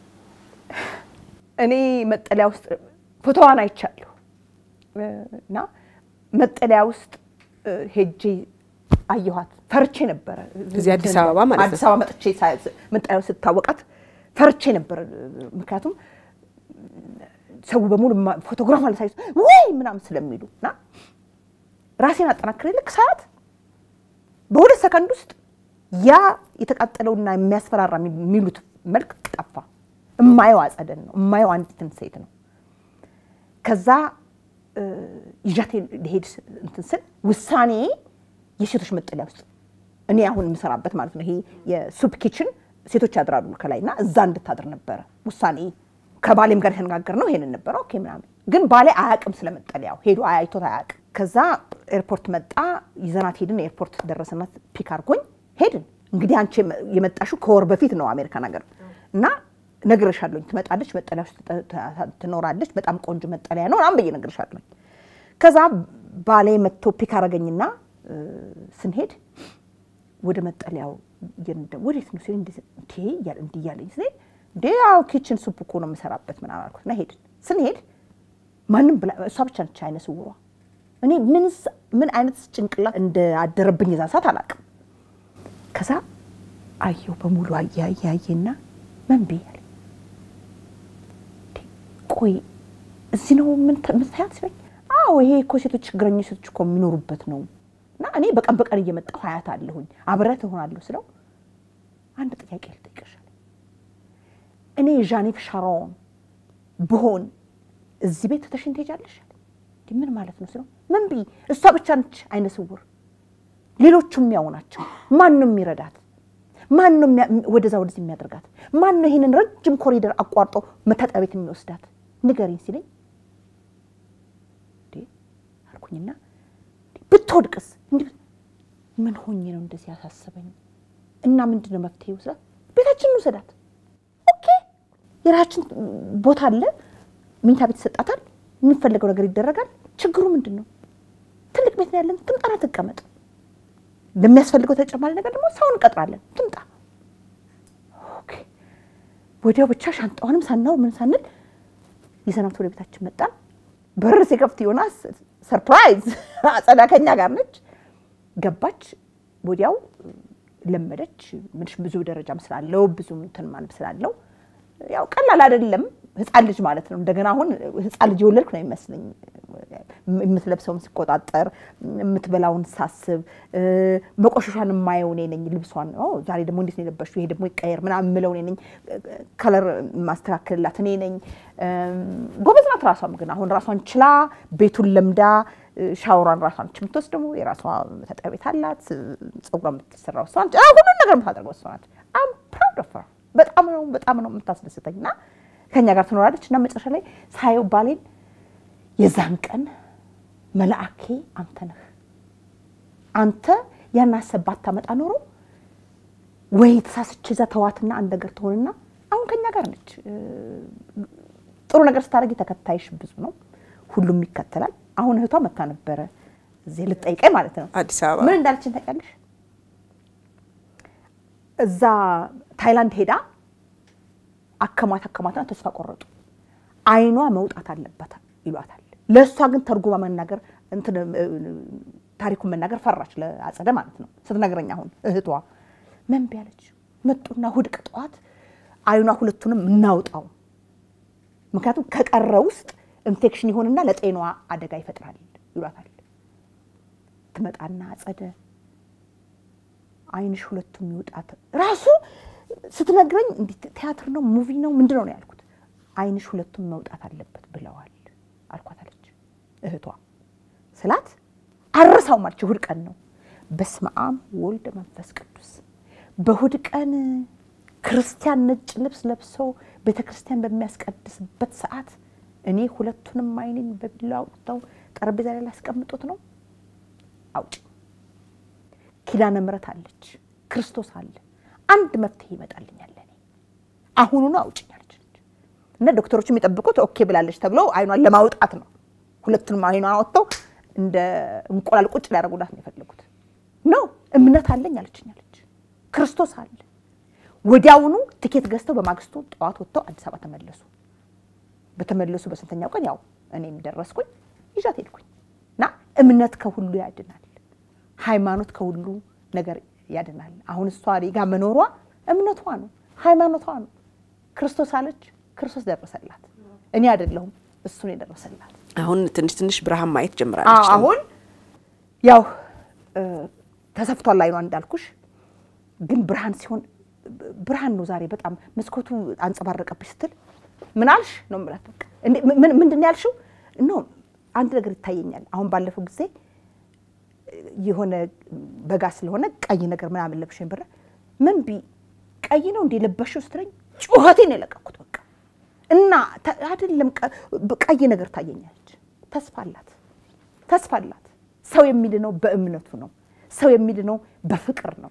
እኔ መጠለያ ውስጥ ፎቶዋን አይቻለሁ እና መጠለያ ውስጥ እ፣ ሄጄ አየኋት። ፈርቼ ነበረ። እዚህ አዲስ አበባ ማለት ነው። አዲስ አበባ መጥቼ ሳ- መጠለያ ውስጥ ስታወቃት ፈርቼ ነበረ። ምክንያቱም ሰው በሙሉ ማ- ፎቶግራፍ አለሳይ ወይ ምናምን ስለሚሉ እና ራሴን አጠናክሬ ልክ ሰዓት በሁለት ሰከንድ ውስጥ ያ የተቃጠለውና የሚያስፈራራ የሚሉት መልክ ጠፋ። እማየው አጸደን ነው። እማየው አንዲትን ሴት ነው። ከዛ እ፣ ይዣት ሊሄድ ስ- እንትን ስል ውሳኔ የሴቶች መጠለያ ውስጥ እኔ አሁን የምሰራበት ማለት ነው። ይሄ የሱፕ ኪችን ሴቶች ያድራሉ ከላይ እና እዛ እንድታድር ነበረ ውሳኔ። ከባሌም ጋር የተነጋገር ነው ይሄንን ነበረ። ኦኬ ምናምን ግን ባሌ አያውቅም ስለ መጠለያው ሄዶ አይቶት አያውቅም። ከዛ ኤርፖርት መጣ፣ ይዘናት ሄድን። ኤርፖርት ደረሰናት፣ ፒክ አድርጎኝ ሄድን። እንግዲህ አንቺ የመጣሽው ከወር በፊት ነው አሜሪካን ሀገር እና ነግሬሻለሁኝ። ትመጣለች፣ መጠለያ ውስጥ ት- ት- ትኖራለች። በጣም ቆንጆ መጠለያ ነው ምናምን ብዬ ነግሬሻለሁኝ። ከዛ ባሌ መጥቶ ፒክ አደረገኝና እ፣ ስንሄድ ወደ መጠለያው እየነዳ ወዴት ነው ሲል እንዲህ እያለ እንዲህ እያለኝ ስንሄድ እንዴ ያው ኪችን ሱፕ እኮ ነው የምሰራበት ምናምን አልኩት እና ሄድን። ስንሄድ ማንም ብላ እሷ ብቻ ነች አይነ ስውሯ። እኔ ምን ስ- ምን አይነት ጭንቅላት እንዳደረብኝ የዛ ሰዓት አላውቅም። ከዛ አየሁ በሙሉ አየ አየ አየና ምን ብያለሁ ቆይ እዚህ ነው ምታያት ሲለኝ፣ አዎ ይሄ እኮ ሴቶች ችግረኞች ሴቶች እኮ የሚኖሩበት ነው እና እኔ በቀን በቀን እየመጣሁ ሀያት አለሁኝ አብረት እሆናለሁ ስለው አንድ ጥያቄ ልጠይቅሻል። እኔ ዣኔት ሻሮን ብሆን እዚህ ቤት ትተሽኝ ትሄጃለሽ? እንዲህ ምን ማለት ነው ስለው ምን ብይ እሷ ብቻ ነች አይነ ስውር፣ ሌሎቹም ያው ናቸው። ማን ነው የሚረዳት? ማን ነው የሚያ- ወደዛ ወደዚህ የሚያደርጋት? ማን ነው ይህንን ረጅም ኮሪደር አቋርጦ መታጠቢያ ቤት የሚወስዳት? ንገሪኝ ሲለኝ እንዴ አልኩኝና እንዴ ብትወድቅስ? እንዲህ ምን ሆኜ ነው እንደዚህ ያሳሰበኝ? እና ምንድን ነው መፍትሄ ስላት ቤታችን እንውሰዳት። ኦኬ የራችን ቦታ አለ፣ መኝታ ቤት ይሰጣታል፣ የሚፈለገው ነገር ይደረጋል። ችግሩ ምንድን ነው? ትልቅ ቤት ነው ያለን፣ ትምጣና ትቀመጥ። ለሚያስፈልገው ተጨማሪ ነገር ደግሞ ሰው እንቀጥራለን፣ ትምጣ። ኦኬ ወዲያው ብቻ ሻንጣዋንም ሳናው ምን ሳንል ይዘናት ወደ ቤታችን መጣን። በር ሲከፍት ዮናስ ሰርፕራይዝ አጸዳ ከኛ ጋር ነች። ገባች። ወዲያው ለመደች። ምንሽ ብዙ ደረጃም ስላለው ብዙ እንትን ማለት ስላለው ያው ቀላል አይደለም። ህፃን ልጅ ማለት ነው። እንደገና አሁን ህፃን ልጅ የወለድኩ ነው የሚመስለኝ። የምትለብሰውን ሲቆጣጠር፣ የምትበላውን ሳስብ፣ መቆሸሿን የማየው እኔ ነኝ። ልብሷን ዛሬ ደግሞ እንዴት ነው የለበሽው? ይሄ ደግሞ ይቀየር ምናምን የምለው እኔ ነኝ። ከለር ማስተካከልላት እኔ ነኝ። ጎበዝ ናት። ራሷም ግን አሁን ራሷን ችላ ቤቱን ለምዳ ሻወሯን ራሷን የምትወስድ ደግሞ የራሷ መታጠቢያ ቤት አላት። ፀጉሯን የምትሰራው እሷ ነች። ሁሉን ነገር የምታደርገው እሷ ናት። አም ፕራውድ ኦፍ ሄር በጣም ነው በጣም ነው የምታስደስተኝ እና ከኛ ጋር ትኖራለች እና መጨረሻ ላይ ሳየው ባሌን የዛን ቀን መልአኬ አንተ ነህ። አንተ ያን ሀሳብ ባታመጣ ኖሮ ወይ ተሳስቼ እዛ ተዋትና አንድ ነገር ትሆንና አሁን ከኛ ጋር ነች። ጥሩ ነገር ስታደርጊ ተከታይሽ ብዙ ነው፣ ሁሉም ይከተላል። አሁን እህቷ መታ ነበረ እዚህ ልጠይቀኝ ማለት ነው። አዲስ አበባ ምን እንዳለችን ታውቂያለሽ? እዛ ታይላንድ ሄዳ አከማት አከማትና ተስፋ ቆረጡ። አይኗ መውጣት አለበት ይሏታል። ለእሷ ግን ተርጉማ መናገር እንትን ታሪኩን መናገር ፈራች፣ ለአጸደ ማለት ነው ስትነግረኝ። አሁን እህቷ መንቢ ያለች መጡና እሑድ ጠዋት አይኗ ሁለቱንም እናውጣው፣ ምክንያቱም ከቀረ ውስጥ ኢንፌክሽን ይሆንና ለጤናዋ አደጋ ይፈጥራል ይሏታል። ትመጣና አጸደ አይንሽ ሁለቱም ይውጣት ራሱ ስትነግረኝ እንዴት ቲያትር ነው ሙቪ ነው ምንድን ነው ነው ያልኩት። አይንሽ ሁለቱም መውጣት አለበት ብለዋል አልኳት አለች እህቷ ስላት አረሳው ማለች። እሑድ ቀን ነው። በስመ አብ ወልድ መንፈስ ቅዱስ። በእሑድ ቀን ክርስቲያን ነጭ ልብስ ለብሰው ቤተ ክርስቲያን በሚያስቀድስበት ሰዓት እኔ ሁለቱንም አይኔን በቢላ አውጥተው ጠረጴዛ ላይ ላስቀምጡት ነው። አውጭ ኪዳነ ምሕረት አለች፣ ክርስቶስ አለ። አንድ መፍትሄ ይመጣልኛል ለእኔ አሁኑኑ አውጭኝ አለች። እና ዶክተሮቹ የሚጠብቁት ኦኬ ብላለች ተብሎ አይኗን ለማውጣት ነው። ሁለቱንም አይኗን አወጥተው እንደ እንቁላል ቁጭ ሊያደርጉላት ነው የፈለጉት። ኖ እምነት አለኝ አለችኝ አለች። ክርስቶስ አለ። ወዲያውኑ ትኬት ገዝተው በማግስቱ ጠዋት ወጥተው አዲስ አበባ ተመለሱ። በተመለሱ በስንተኛው ቀን ያው እኔም ደረስኩኝ ይዣት ሄድኩኝ። እና እምነት ከሁሉ ያድናል። ሃይማኖት ከሁሉ ነገር ያድናል። አሁን እሷ እኔ ጋር መኖሯ እምነቷ ነው፣ ሃይማኖቷ ነው። ክርስቶስ አለች፣ ክርስቶስ ደረሰላት። እኔ አይደለሁም እሱን የደረሰላት። አሁን ትንሽ ትንሽ ብርሃን ማየት ጀምራለች። አዎ፣ አሁን ያው ተሰፍቷል አይኗ እንዳልኩሽ፣ ግን ብርሃን ሲሆን ብርሃን ነው ዛሬ በጣም መስኮቱ አንጸባረቀብሽ ስትል ምን አልሽ ነው የምላት። በቃ ምንድን ነው ያልሽው? ኖ አንድ ነገር ይታየኛል። አሁን ባለፈው ጊዜ የሆነ በጋ ስለሆነ ቀይ ነገር ምናምን ለብሽ ብረ ምን ቢ ቀይ ነው እንዴ ለበሽው ስትለኝ ጩኸቴን የለቀኩት በቃ እና አይደለም ቀይ ነገር ታየኛለች። ተስፋ አላት፣ ተስፋ አላት። ሰው የሚድነው በእምነቱ ነው። ሰው የሚድነው በፍቅር ነው፣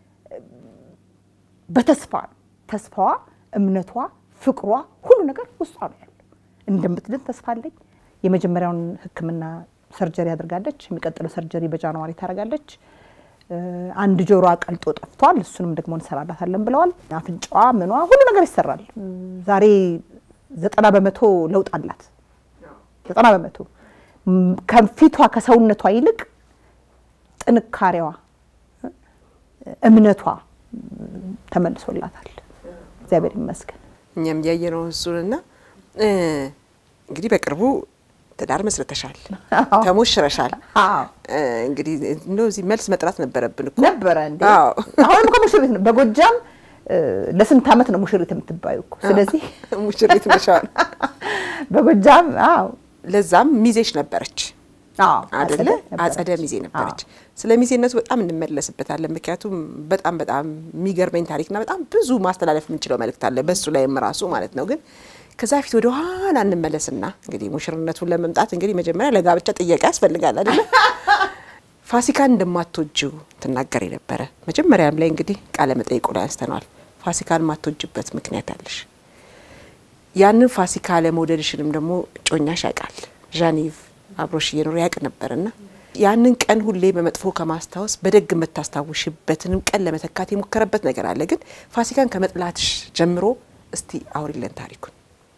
በተስፋ ነው። ተስፋዋ፣ እምነቷ፣ ፍቅሯ ሁሉ ነገር ውስጧ ነው ያለው። እንደምትድን ተስፋ አለኝ። የመጀመሪያውን ሕክምና ሰርጀሪ አድርጋለች። የሚቀጥለው ሰርጀሪ በጃንዋሪ ታደርጋለች። አንድ ጆሮዋ ቀልጦ ጠፍቷል። እሱንም ደግሞ እንሰራላታለን ብለዋል። አፍንጫዋ፣ ምኗ ሁሉ ነገር ይሰራል። ዛሬ ዘጠና በመቶ ለውጥ አላት። ዘጠና በመቶ ከፊቷ ከሰውነቷ ይልቅ ጥንካሬዋ፣ እምነቷ ተመልሶላታል። እግዚአብሔር ይመስገን። እኛም እያየነው እሱንና እንግዲህ በቅርቡ ትዳር መስርተሻል፣ ተሞሽረሻል። እንግዲህ እንደው እዚህ መልስ መጥራት ነበረብን እኮ ነበረ እንዴ? አሁንም እኮ ሙሽሪት ነው። በጎጃም ለስንት ዓመት ነው ሙሽሪት የምትባዩ እኮ። ስለዚህ ሙሽሪት ነሻል። በጎጃም አዎ። ለዛም ሚዜሽ ነበረች አደለ? አጸደ ሚዜ ነበረች። ስለ ሚዜነቱ በጣም እንመለስበታለን። ምክንያቱም በጣም በጣም የሚገርመኝ ታሪክና በጣም ብዙ ማስተላለፍ የምንችለው መልእክት አለ በሱ ላይም ራሱ ማለት ነው ግን ከዛ ፊት ወደ ኋላ እንመለስና እንግዲህ ሙሽርነቱን ለመምጣት እንግዲህ መጀመሪያ ለጋብቻ ጥያቄ ያስፈልጋል አይደለ? ፋሲካን እንደማትወጂው ትናገር የነበረ መጀመሪያም ላይ እንግዲህ ቃለ መጠይቁ ላይ አንስተነዋል። ፋሲካን የማትወጂበት ምክንያት አለሽ። ያንን ፋሲካ ለመውደድሽንም ደግሞ ጮኛሽ ያውቃል። ዣኒቭ አብሮሽ እየኖረ ያውቅ ነበርና ያንን ቀን ሁሌ በመጥፎ ከማስታወስ በደግ የምታስታውሽበትንም ቀን ለመተካት የሞከረበት ነገር አለ። ግን ፋሲካን ከመጥላትሽ ጀምሮ እስቲ አውሪለን ታሪኩን።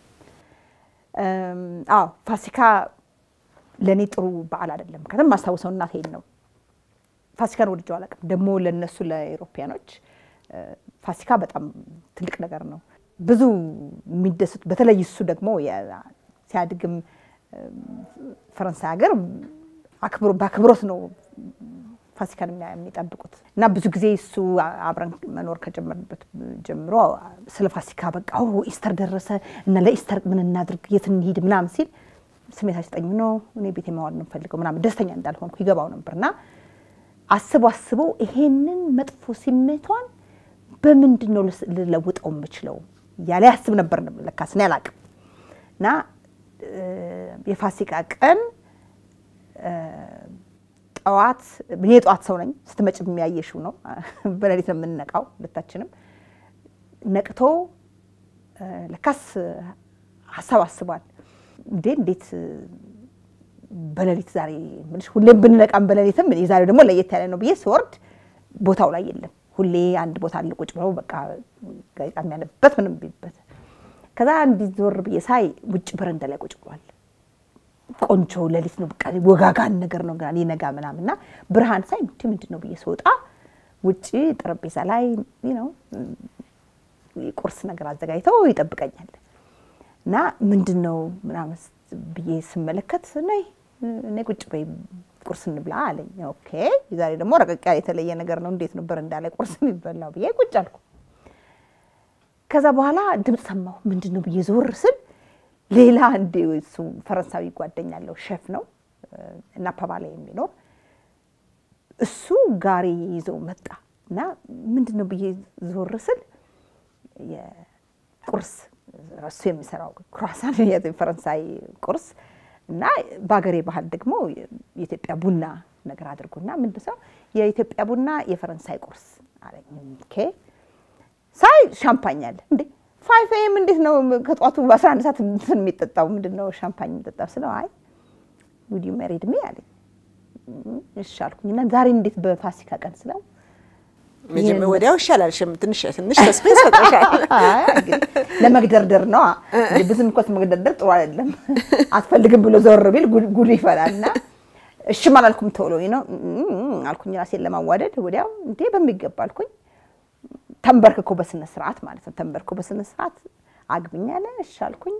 አዎ ፋሲካ ለእኔ ጥሩ በዓል አይደለም። ምክንያቱም ማስታውሰው እናቴን ነው። ፋሲካን ወድጀው አላውቅም። ደግሞ ለእነሱ ለአውሮፓያኖች ፋሲካ በጣም ትልቅ ነገር ነው። ብዙ የሚደሰቱ በተለይ እሱ ደግሞ ሲያድግም ፈረንሳይ ሀገር አክብሮ በአክብሮት ነው ፋሲካን የሚያ- የሚጠብቁት እና ብዙ ጊዜ እሱ አብረን መኖር ከጀመርንበት ጀምሮ ስለ ፋሲካ በቃ ኦ ኢስተር ደረሰ እና ለኢስተር ምን እናድርግ የት እንሂድ ምናምን ሲል ስሜት አስጠኝ ነው እኔ ቤት የማዋል ነው የምፈልገው ምናምን ደስተኛ እንዳልሆንኩ ይገባው ነበር እና አስቦ አስቦ ይሄንን መጥፎ ስሜቷን በምንድን ነው ልስ- ልለውጠው የምችለው እያለ ያስብ ነበር ለካስ እኔ አላቅም እና እ፣ የፋሲካ ቀን ጠዋት እኔ የጠዋት ሰው ነኝ። ስትመጭ የሚያየሽው ነው። በሌሊት ነው የምንነቃው ሁለታችንም። ነቅቶ እ፣ ለካስ ሀሳብ አስቧል። እንዴ እንዴት እ፣ በሌሊት ዛሬ ምንሽ ሁሌም ብንነቃም በሌሊትም የዛሬው ደግሞ ለየት ያለ ነው ብዬ ስወርድ ቦታው ላይ የለም። ሁሌ አንድ ቦታ አለ ቁጭ ብለው በቃ ጋዜጣ የሚያነብበት ምንም ቢልበት ከዛ እንዲህ ዞር ብዬ ሳይ ውጭ በረንዳ ላይ ቁጭ ብሏል። ቆንጆ ሌሊት ነው። በቃ ወጋጋን ነገር ነው ገና ሊነጋ ምናምን እና ብርሃን ሳይ ምንድን ምንድን ነው ብዬ ስወጣ ውጭ ጠረጴዛ ላይ ነው ቁርስ ነገር አዘጋጅተው ይጠብቀኛል እና ምንድን ነው ምናምን ብዬ ስመለከት ነይ እኔ ቁጭ በይ ቁርስ እንብላ አለኝ። ኦኬ ዛሬ ደግሞ ረቀቅ ያለ የተለየ ነገር ነው። እንዴት ነው በረንዳ ላይ ቁርስ የሚበላው ብዬ ቁጭ አልኩ። ከዛ በኋላ ድምፅ ሰማሁ። ምንድን ነው ብዬ ዞር ስል ሌላ እንዲ እሱ ፈረንሳዊ ጓደኛ አለው ሼፍ ነው እና ፓባላ የሚኖር እሱ ጋሪ ይዞ መጣ እና ምንድን ነው ብዬ ዞር ስል የቁርስ እሱ የሚሰራው ክሯሳን የፈረንሳይ ቁርስ እና በሀገሬ ባህል ደግሞ የኢትዮጵያ ቡና ነገር አድርጎና ምንድን ነው የኢትዮጵያ ቡና የፈረንሳይ ቁርስ አለኝ። ኦኬ ሳይ ሻምፓኝ አለ እንዴ ፋይቭ ኤም እንዴት ነው ከጠዋቱ በአስራ አንድ ሰዓት እንትን የሚጠጣው ምንድን ነው ሻምፓኝ የሚጠጣው ስለው አይ ውድ ዩ ሜሪድ ሚ አለኝ። እሺ አልኩኝ እና ዛሬ እንዴት በፋሲካ ቀን ስለው መጀመ- ወዲያው ይሻላል። ሽም ትንሽ ትንሽ ሰስፔንስ ፈጥረሻል። አይ እንግዲህ ለመግደርደር ነው ብዙም እኮ መግደርደር ጥሩ አይደለም። አትፈልግም ብሎ ዘወር ቢል ጉድ ጉድ ይፈላል እና እሽም አላልኩም ቶሎ ነው አልኩኝ ራሴን ለማዋደድ ወዲያው እንዴ በሚገባ አልኩኝ። ተንበርክኮ በስነ ስርዓት ማለት ነው። ተንበርክኮ በስነ ስርዓት አግብኝ አለ። እሺ አልኩኝ።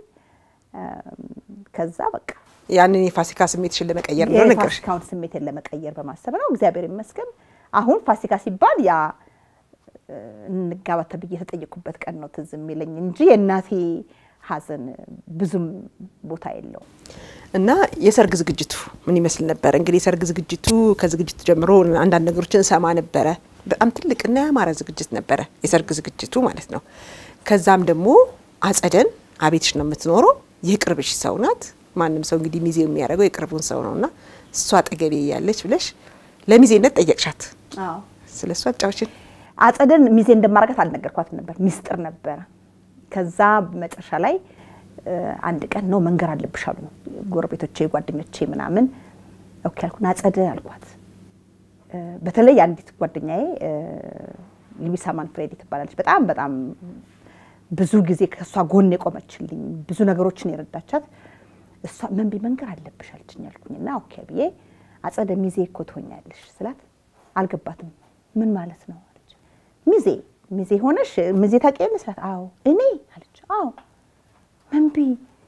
ከዛ በቃ ያንን የፋሲካ ስሜትሽን ለመቀየር ነው ነገርሽ። የፋሲካውን ስሜትን ለመቀየር በማሰብ ነው። እግዚአብሔር ይመስገን አሁን ፋሲካ ሲባል ያ እ፣ እንጋባ ተብዬ የተጠየቁበት ቀን ነው ትዝ የሚለኝ እንጂ የእናቴ ሐዘን ብዙም ቦታ የለውም። እና የሰርግ ዝግጅቱ ምን ይመስል ነበር? እንግዲህ የሰርግ ዝግጅቱ ከዝግጅቱ ጀምሮ አንዳንድ ነገሮችን ሰማ ነበረ። በጣም ትልቅና ያማረ ዝግጅት ነበረ የሰርግ ዝግጅቱ ማለት ነው። ከዛም ደግሞ አጸደን አቤትሽ ነው የምትኖረው፣ የቅርብሽ ሰው ናት። ማንም ሰው እንግዲህ ሚዜ የሚያደርገው የቅርቡን ሰው ነውና እሷ አጠገቤ ያለች ብለሽ ለሚዜነት ጠየቅሻት። ስለ እሷ አጫዎችን አጸደን ሚዜ እንደማረጋት አልነገርኳትም ነበር፣ ሚስጥር ነበረ። ከዛ መጨረሻ ላይ እ፣ አንድ ቀን ነው መንገር አለብሽ አሉ ጎረቤቶቼ፣ ጓደኞቼ ምናምን። ኦኬ አልኩና አጸደ አልኳት። እ፣ በተለይ አንዲት ጓደኛዬ እ፣ ሉዊሳ ማንፍሬዲ ትባላለች። በጣም በጣም ብዙ ጊዜ ከእሷ ጎን የቆመችልኝ ብዙ ነገሮችን የረዳቻት እሷ መንቢ መንገር አለብሽ አለችኝ አልኩኝና ኦኬ ብዬ አጸደ ሚዜ እኮ ትሆኛለሽ ስላት አልገባትም። ምን ማለት ነው አለች። ሚዜ ሚዜ ሆነሽ ሚዜ ታውቂያለሽ ስላት አዎ እኔ አለች። አዎ መንቢ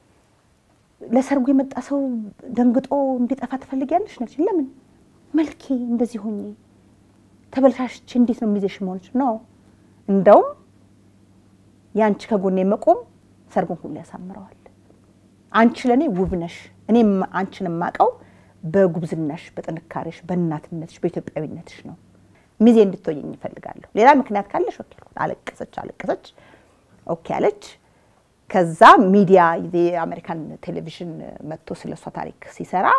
ለሰርጉ የመጣ ሰው ደንግጦ እንዲጠፋ ትፈልጊያለሽ ነች። ለምን መልኬ እንደዚህ ሆኜ ተበልሻሽቼ እንዴት ነው ሚዜሽ መሆንች ነው እንደውም የአንቺ ከጎኔ መቆም ሰርጉን ሁሉ ያሳምረዋል። አንቺ ለእኔ ውብ ነሽ። እኔም አንቺን የማውቀው በጉብዝናሽ፣ በጥንካሬሽ፣ በእናትነትሽ፣ በኢትዮጵያዊነትሽ ነው። ሚዜ እንድትሆኝ እፈልጋለሁ። ሌላ ምክንያት ካለሽ ኦኬ አልኩት። አለቀሰች አለቀሰች። ኦኬ አለች። ከዛ ሚዲያ የአሜሪካን ቴሌቪዥን መጥቶ ስለ እሷ ታሪክ ሲሰራ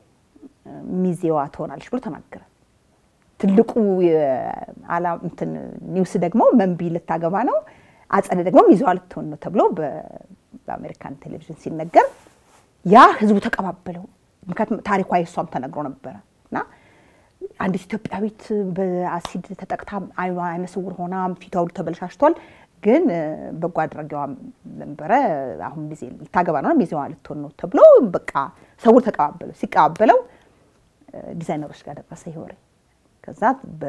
ሚዜዋ ትሆናለች ብሎ ተናገረ። ትልቁ የዓላ እንትን ኒውስ ደግሞ መንቢ ልታገባ ነው፣ አጸደ ደግሞ ሚዜዋ ልትሆን ነው ተብሎ በ- በአሜሪካን ቴሌቪዥን ሲነገር ያ ህዝቡ ተቀባበለው። ምክንያቱም ታሪኳ የሷም ተነግሮ ነበረ እና አንዲት ኢትዮጵያዊት በአሲድ ተጠቅታ አይኗ አይነ ስውር ሆና ፊቷ ሁሉ ተበለሻሽቷል። ግን እ፣ በጎ አድራጊዋ ነበረ። አሁን ሚዜ ልታገባ ነው ሚዜዋ ልትሆን ነው ተብሎ በቃ ሰው ተቀባበለው። ሲቀባበለው እ፣ ዲዛይነሮች ጋር ደረሰ ይሄ ወሬ። ከዛ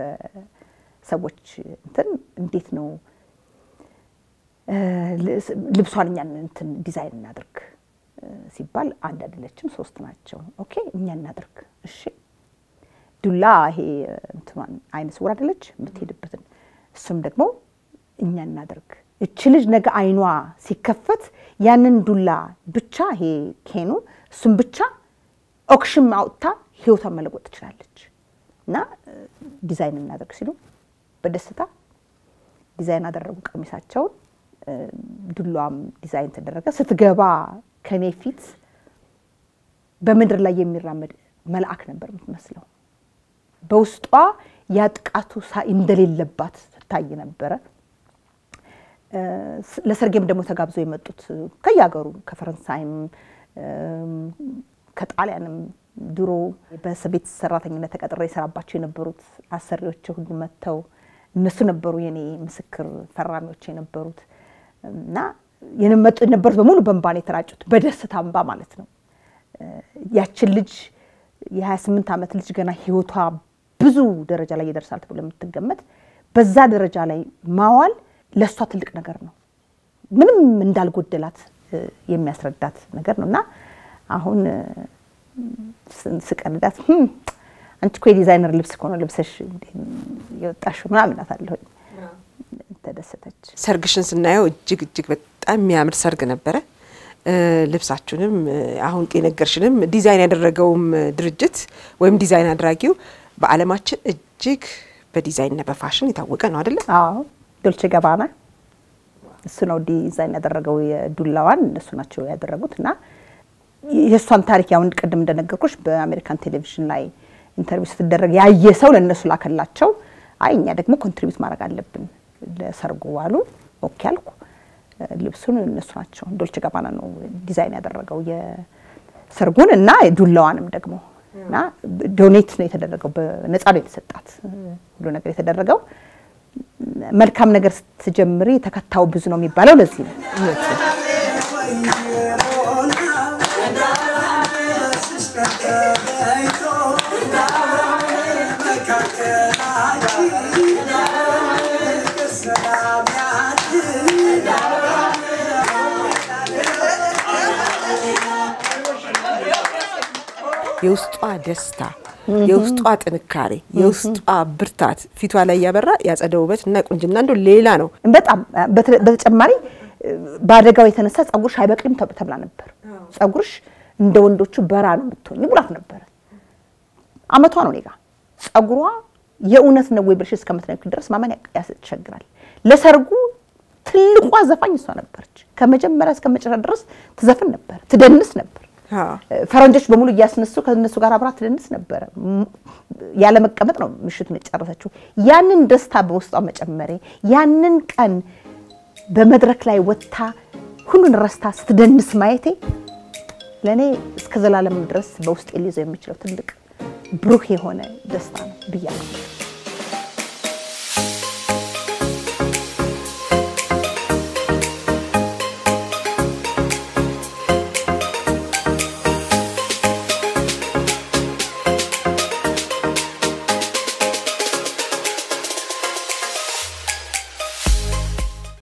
በሰዎች እንትን እንዴት ነው እ፣ ልብሷን እኛን እንትን ዲዛይን እናድርግ ሲባል አንድ አይደለችም፣ ሶስት ናቸው። ኦኬ እኛ እናድርግ። እሺ ዱላ ይሄ እንትኗን አይነ ስውር አይደለች የምትሄድበትን፣ እሱም ደግሞ እኛ እናድርግ። እች ልጅ ነገ አይኗ ሲከፈት ያንን ዱላ ብቻ ይሄ ኬኑ እሱም ብቻ ኦክሽን አውጥታ ህይወቷን መለወጥ ትችላለች። እና ዲዛይን እናደርግ ሲሉ በደስታ ዲዛይን አደረጉ ቀሚሳቸውን። ዱላዋም ዲዛይን ተደረገ። ስትገባ ከኔ ፊት በምድር ላይ የሚራመድ መልአክ ነበር የምትመስለው። በውስጧ ያጥቃቱ እንደሌለባት ትታይ ነበረ። ለሰርጌም ደግሞ ተጋብዘው የመጡት ከየሀገሩ ከፈረንሳይም ከጣሊያንም ድሮ በቤት ሰራተኝነት ተቀጥሬ የሰራባቸው የነበሩት አሰሪዎች ሁሉ መጥተው እነሱ ነበሩ የኔ ምስክር ፈራሚዎች የነበሩት እና የመጡ የነበሩት በሙሉ በእንባ ነው የተራጩት፣ በደስታ እንባ ማለት ነው። ያችን ልጅ የ28 ዓመት ልጅ ገና ህይወቷ ብዙ ደረጃ ላይ ይደርሳል ተብሎ የምትገመት በዛ ደረጃ ላይ ማዋል ለእሷ ትልቅ ነገር ነው። ምንም እንዳልጎደላት የሚያስረዳት ነገር ነው እና አሁን ስቀልዳት አንቺ እኮ የዲዛይነር ልብስ ከሆነ ልብሰሽ የወጣሽው ምናምን እላታለሁኝ። ተደሰተች። ሰርግሽን ስናየው እጅግ እጅግ በጣም የሚያምር ሰርግ ነበረ። ልብሳችሁንም አሁን የነገርሽንም ዲዛይን ያደረገውም ድርጅት ወይም ዲዛይን አድራጊው በዓለማችን እጅግ በዲዛይንና በፋሽን የታወቀ ነው አይደለም? አዎ ዶልቼ ገባና እሱ ነው ዲዛይን ያደረገው የዱላዋን እነሱ ናቸው ያደረጉት እና የእሷን ታሪክ ያሁን ቅድም እንደነገርኩሽ በአሜሪካን ቴሌቪዥን ላይ ኢንተርቪው ስትደረግ ያየ ሰው ለእነሱ ላከላቸው። አይ እኛ ደግሞ ኮንትሪቢዩት ማድረግ አለብን ለሰርጉ አሉ። ኦኬ አልኩ። ልብሱን እነሱ ናቸው ዶልቼ ጋባና ነው ዲዛይን ያደረገው የሰርጉን እና ዱላዋንም ደግሞ እና ዶኔት ነው የተደረገው፣ በነፃ ነው የተሰጣት ሁሉ ነገር የተደረገው። መልካም ነገር ስትጀምሪ ተከታዩ ብዙ ነው የሚባለው ለዚህ ነው። የውስጧ ደስታ፣ የውስጧ ጥንካሬ፣ የውስጧ ብርታት ፊቷ ላይ ያበራ ያጸደ ውበት እና ቁንጅና እንደ ሌላ ነው። በጣም በተጨማሪ በአደጋው የተነሳ ጸጉርሽ አይበቅልም ተብላ ነበር። ጸጉርሽ እንደ ወንዶቹ በራ ነው የምትሆኝ ብላት ነበረ። አመቷ ነው እኔ ጋ ጸጉሯ የእውነት ነው ወይ ብለሽ እስከምትነግሪ ድረስ ማመን ያስቸግራል። ለሰርጉ ትልቋ ዘፋኝ እሷ ነበረች። ከመጀመሪያ እስከ መጨረሻ ድረስ ትዘፍን ነበር፣ ትደንስ ነበር። ፈረንጆች በሙሉ እያስነሱ ከነሱ ጋር አብራ ትደንስ ነበረ። ያለ መቀመጥ ነው ምሽቱን የጨረሰችው። ያንን ደስታ በውስጧ መጨመሬ ያንን ቀን በመድረክ ላይ ወጥታ ሁሉን ረስታ ስትደንስ ማየቴ ለእኔ እስከ ዘላለም ድረስ በውስጥ ሊይዘው የሚችለው ትልቅ ብሩህ የሆነ ደስታ ነው ብያለሁ።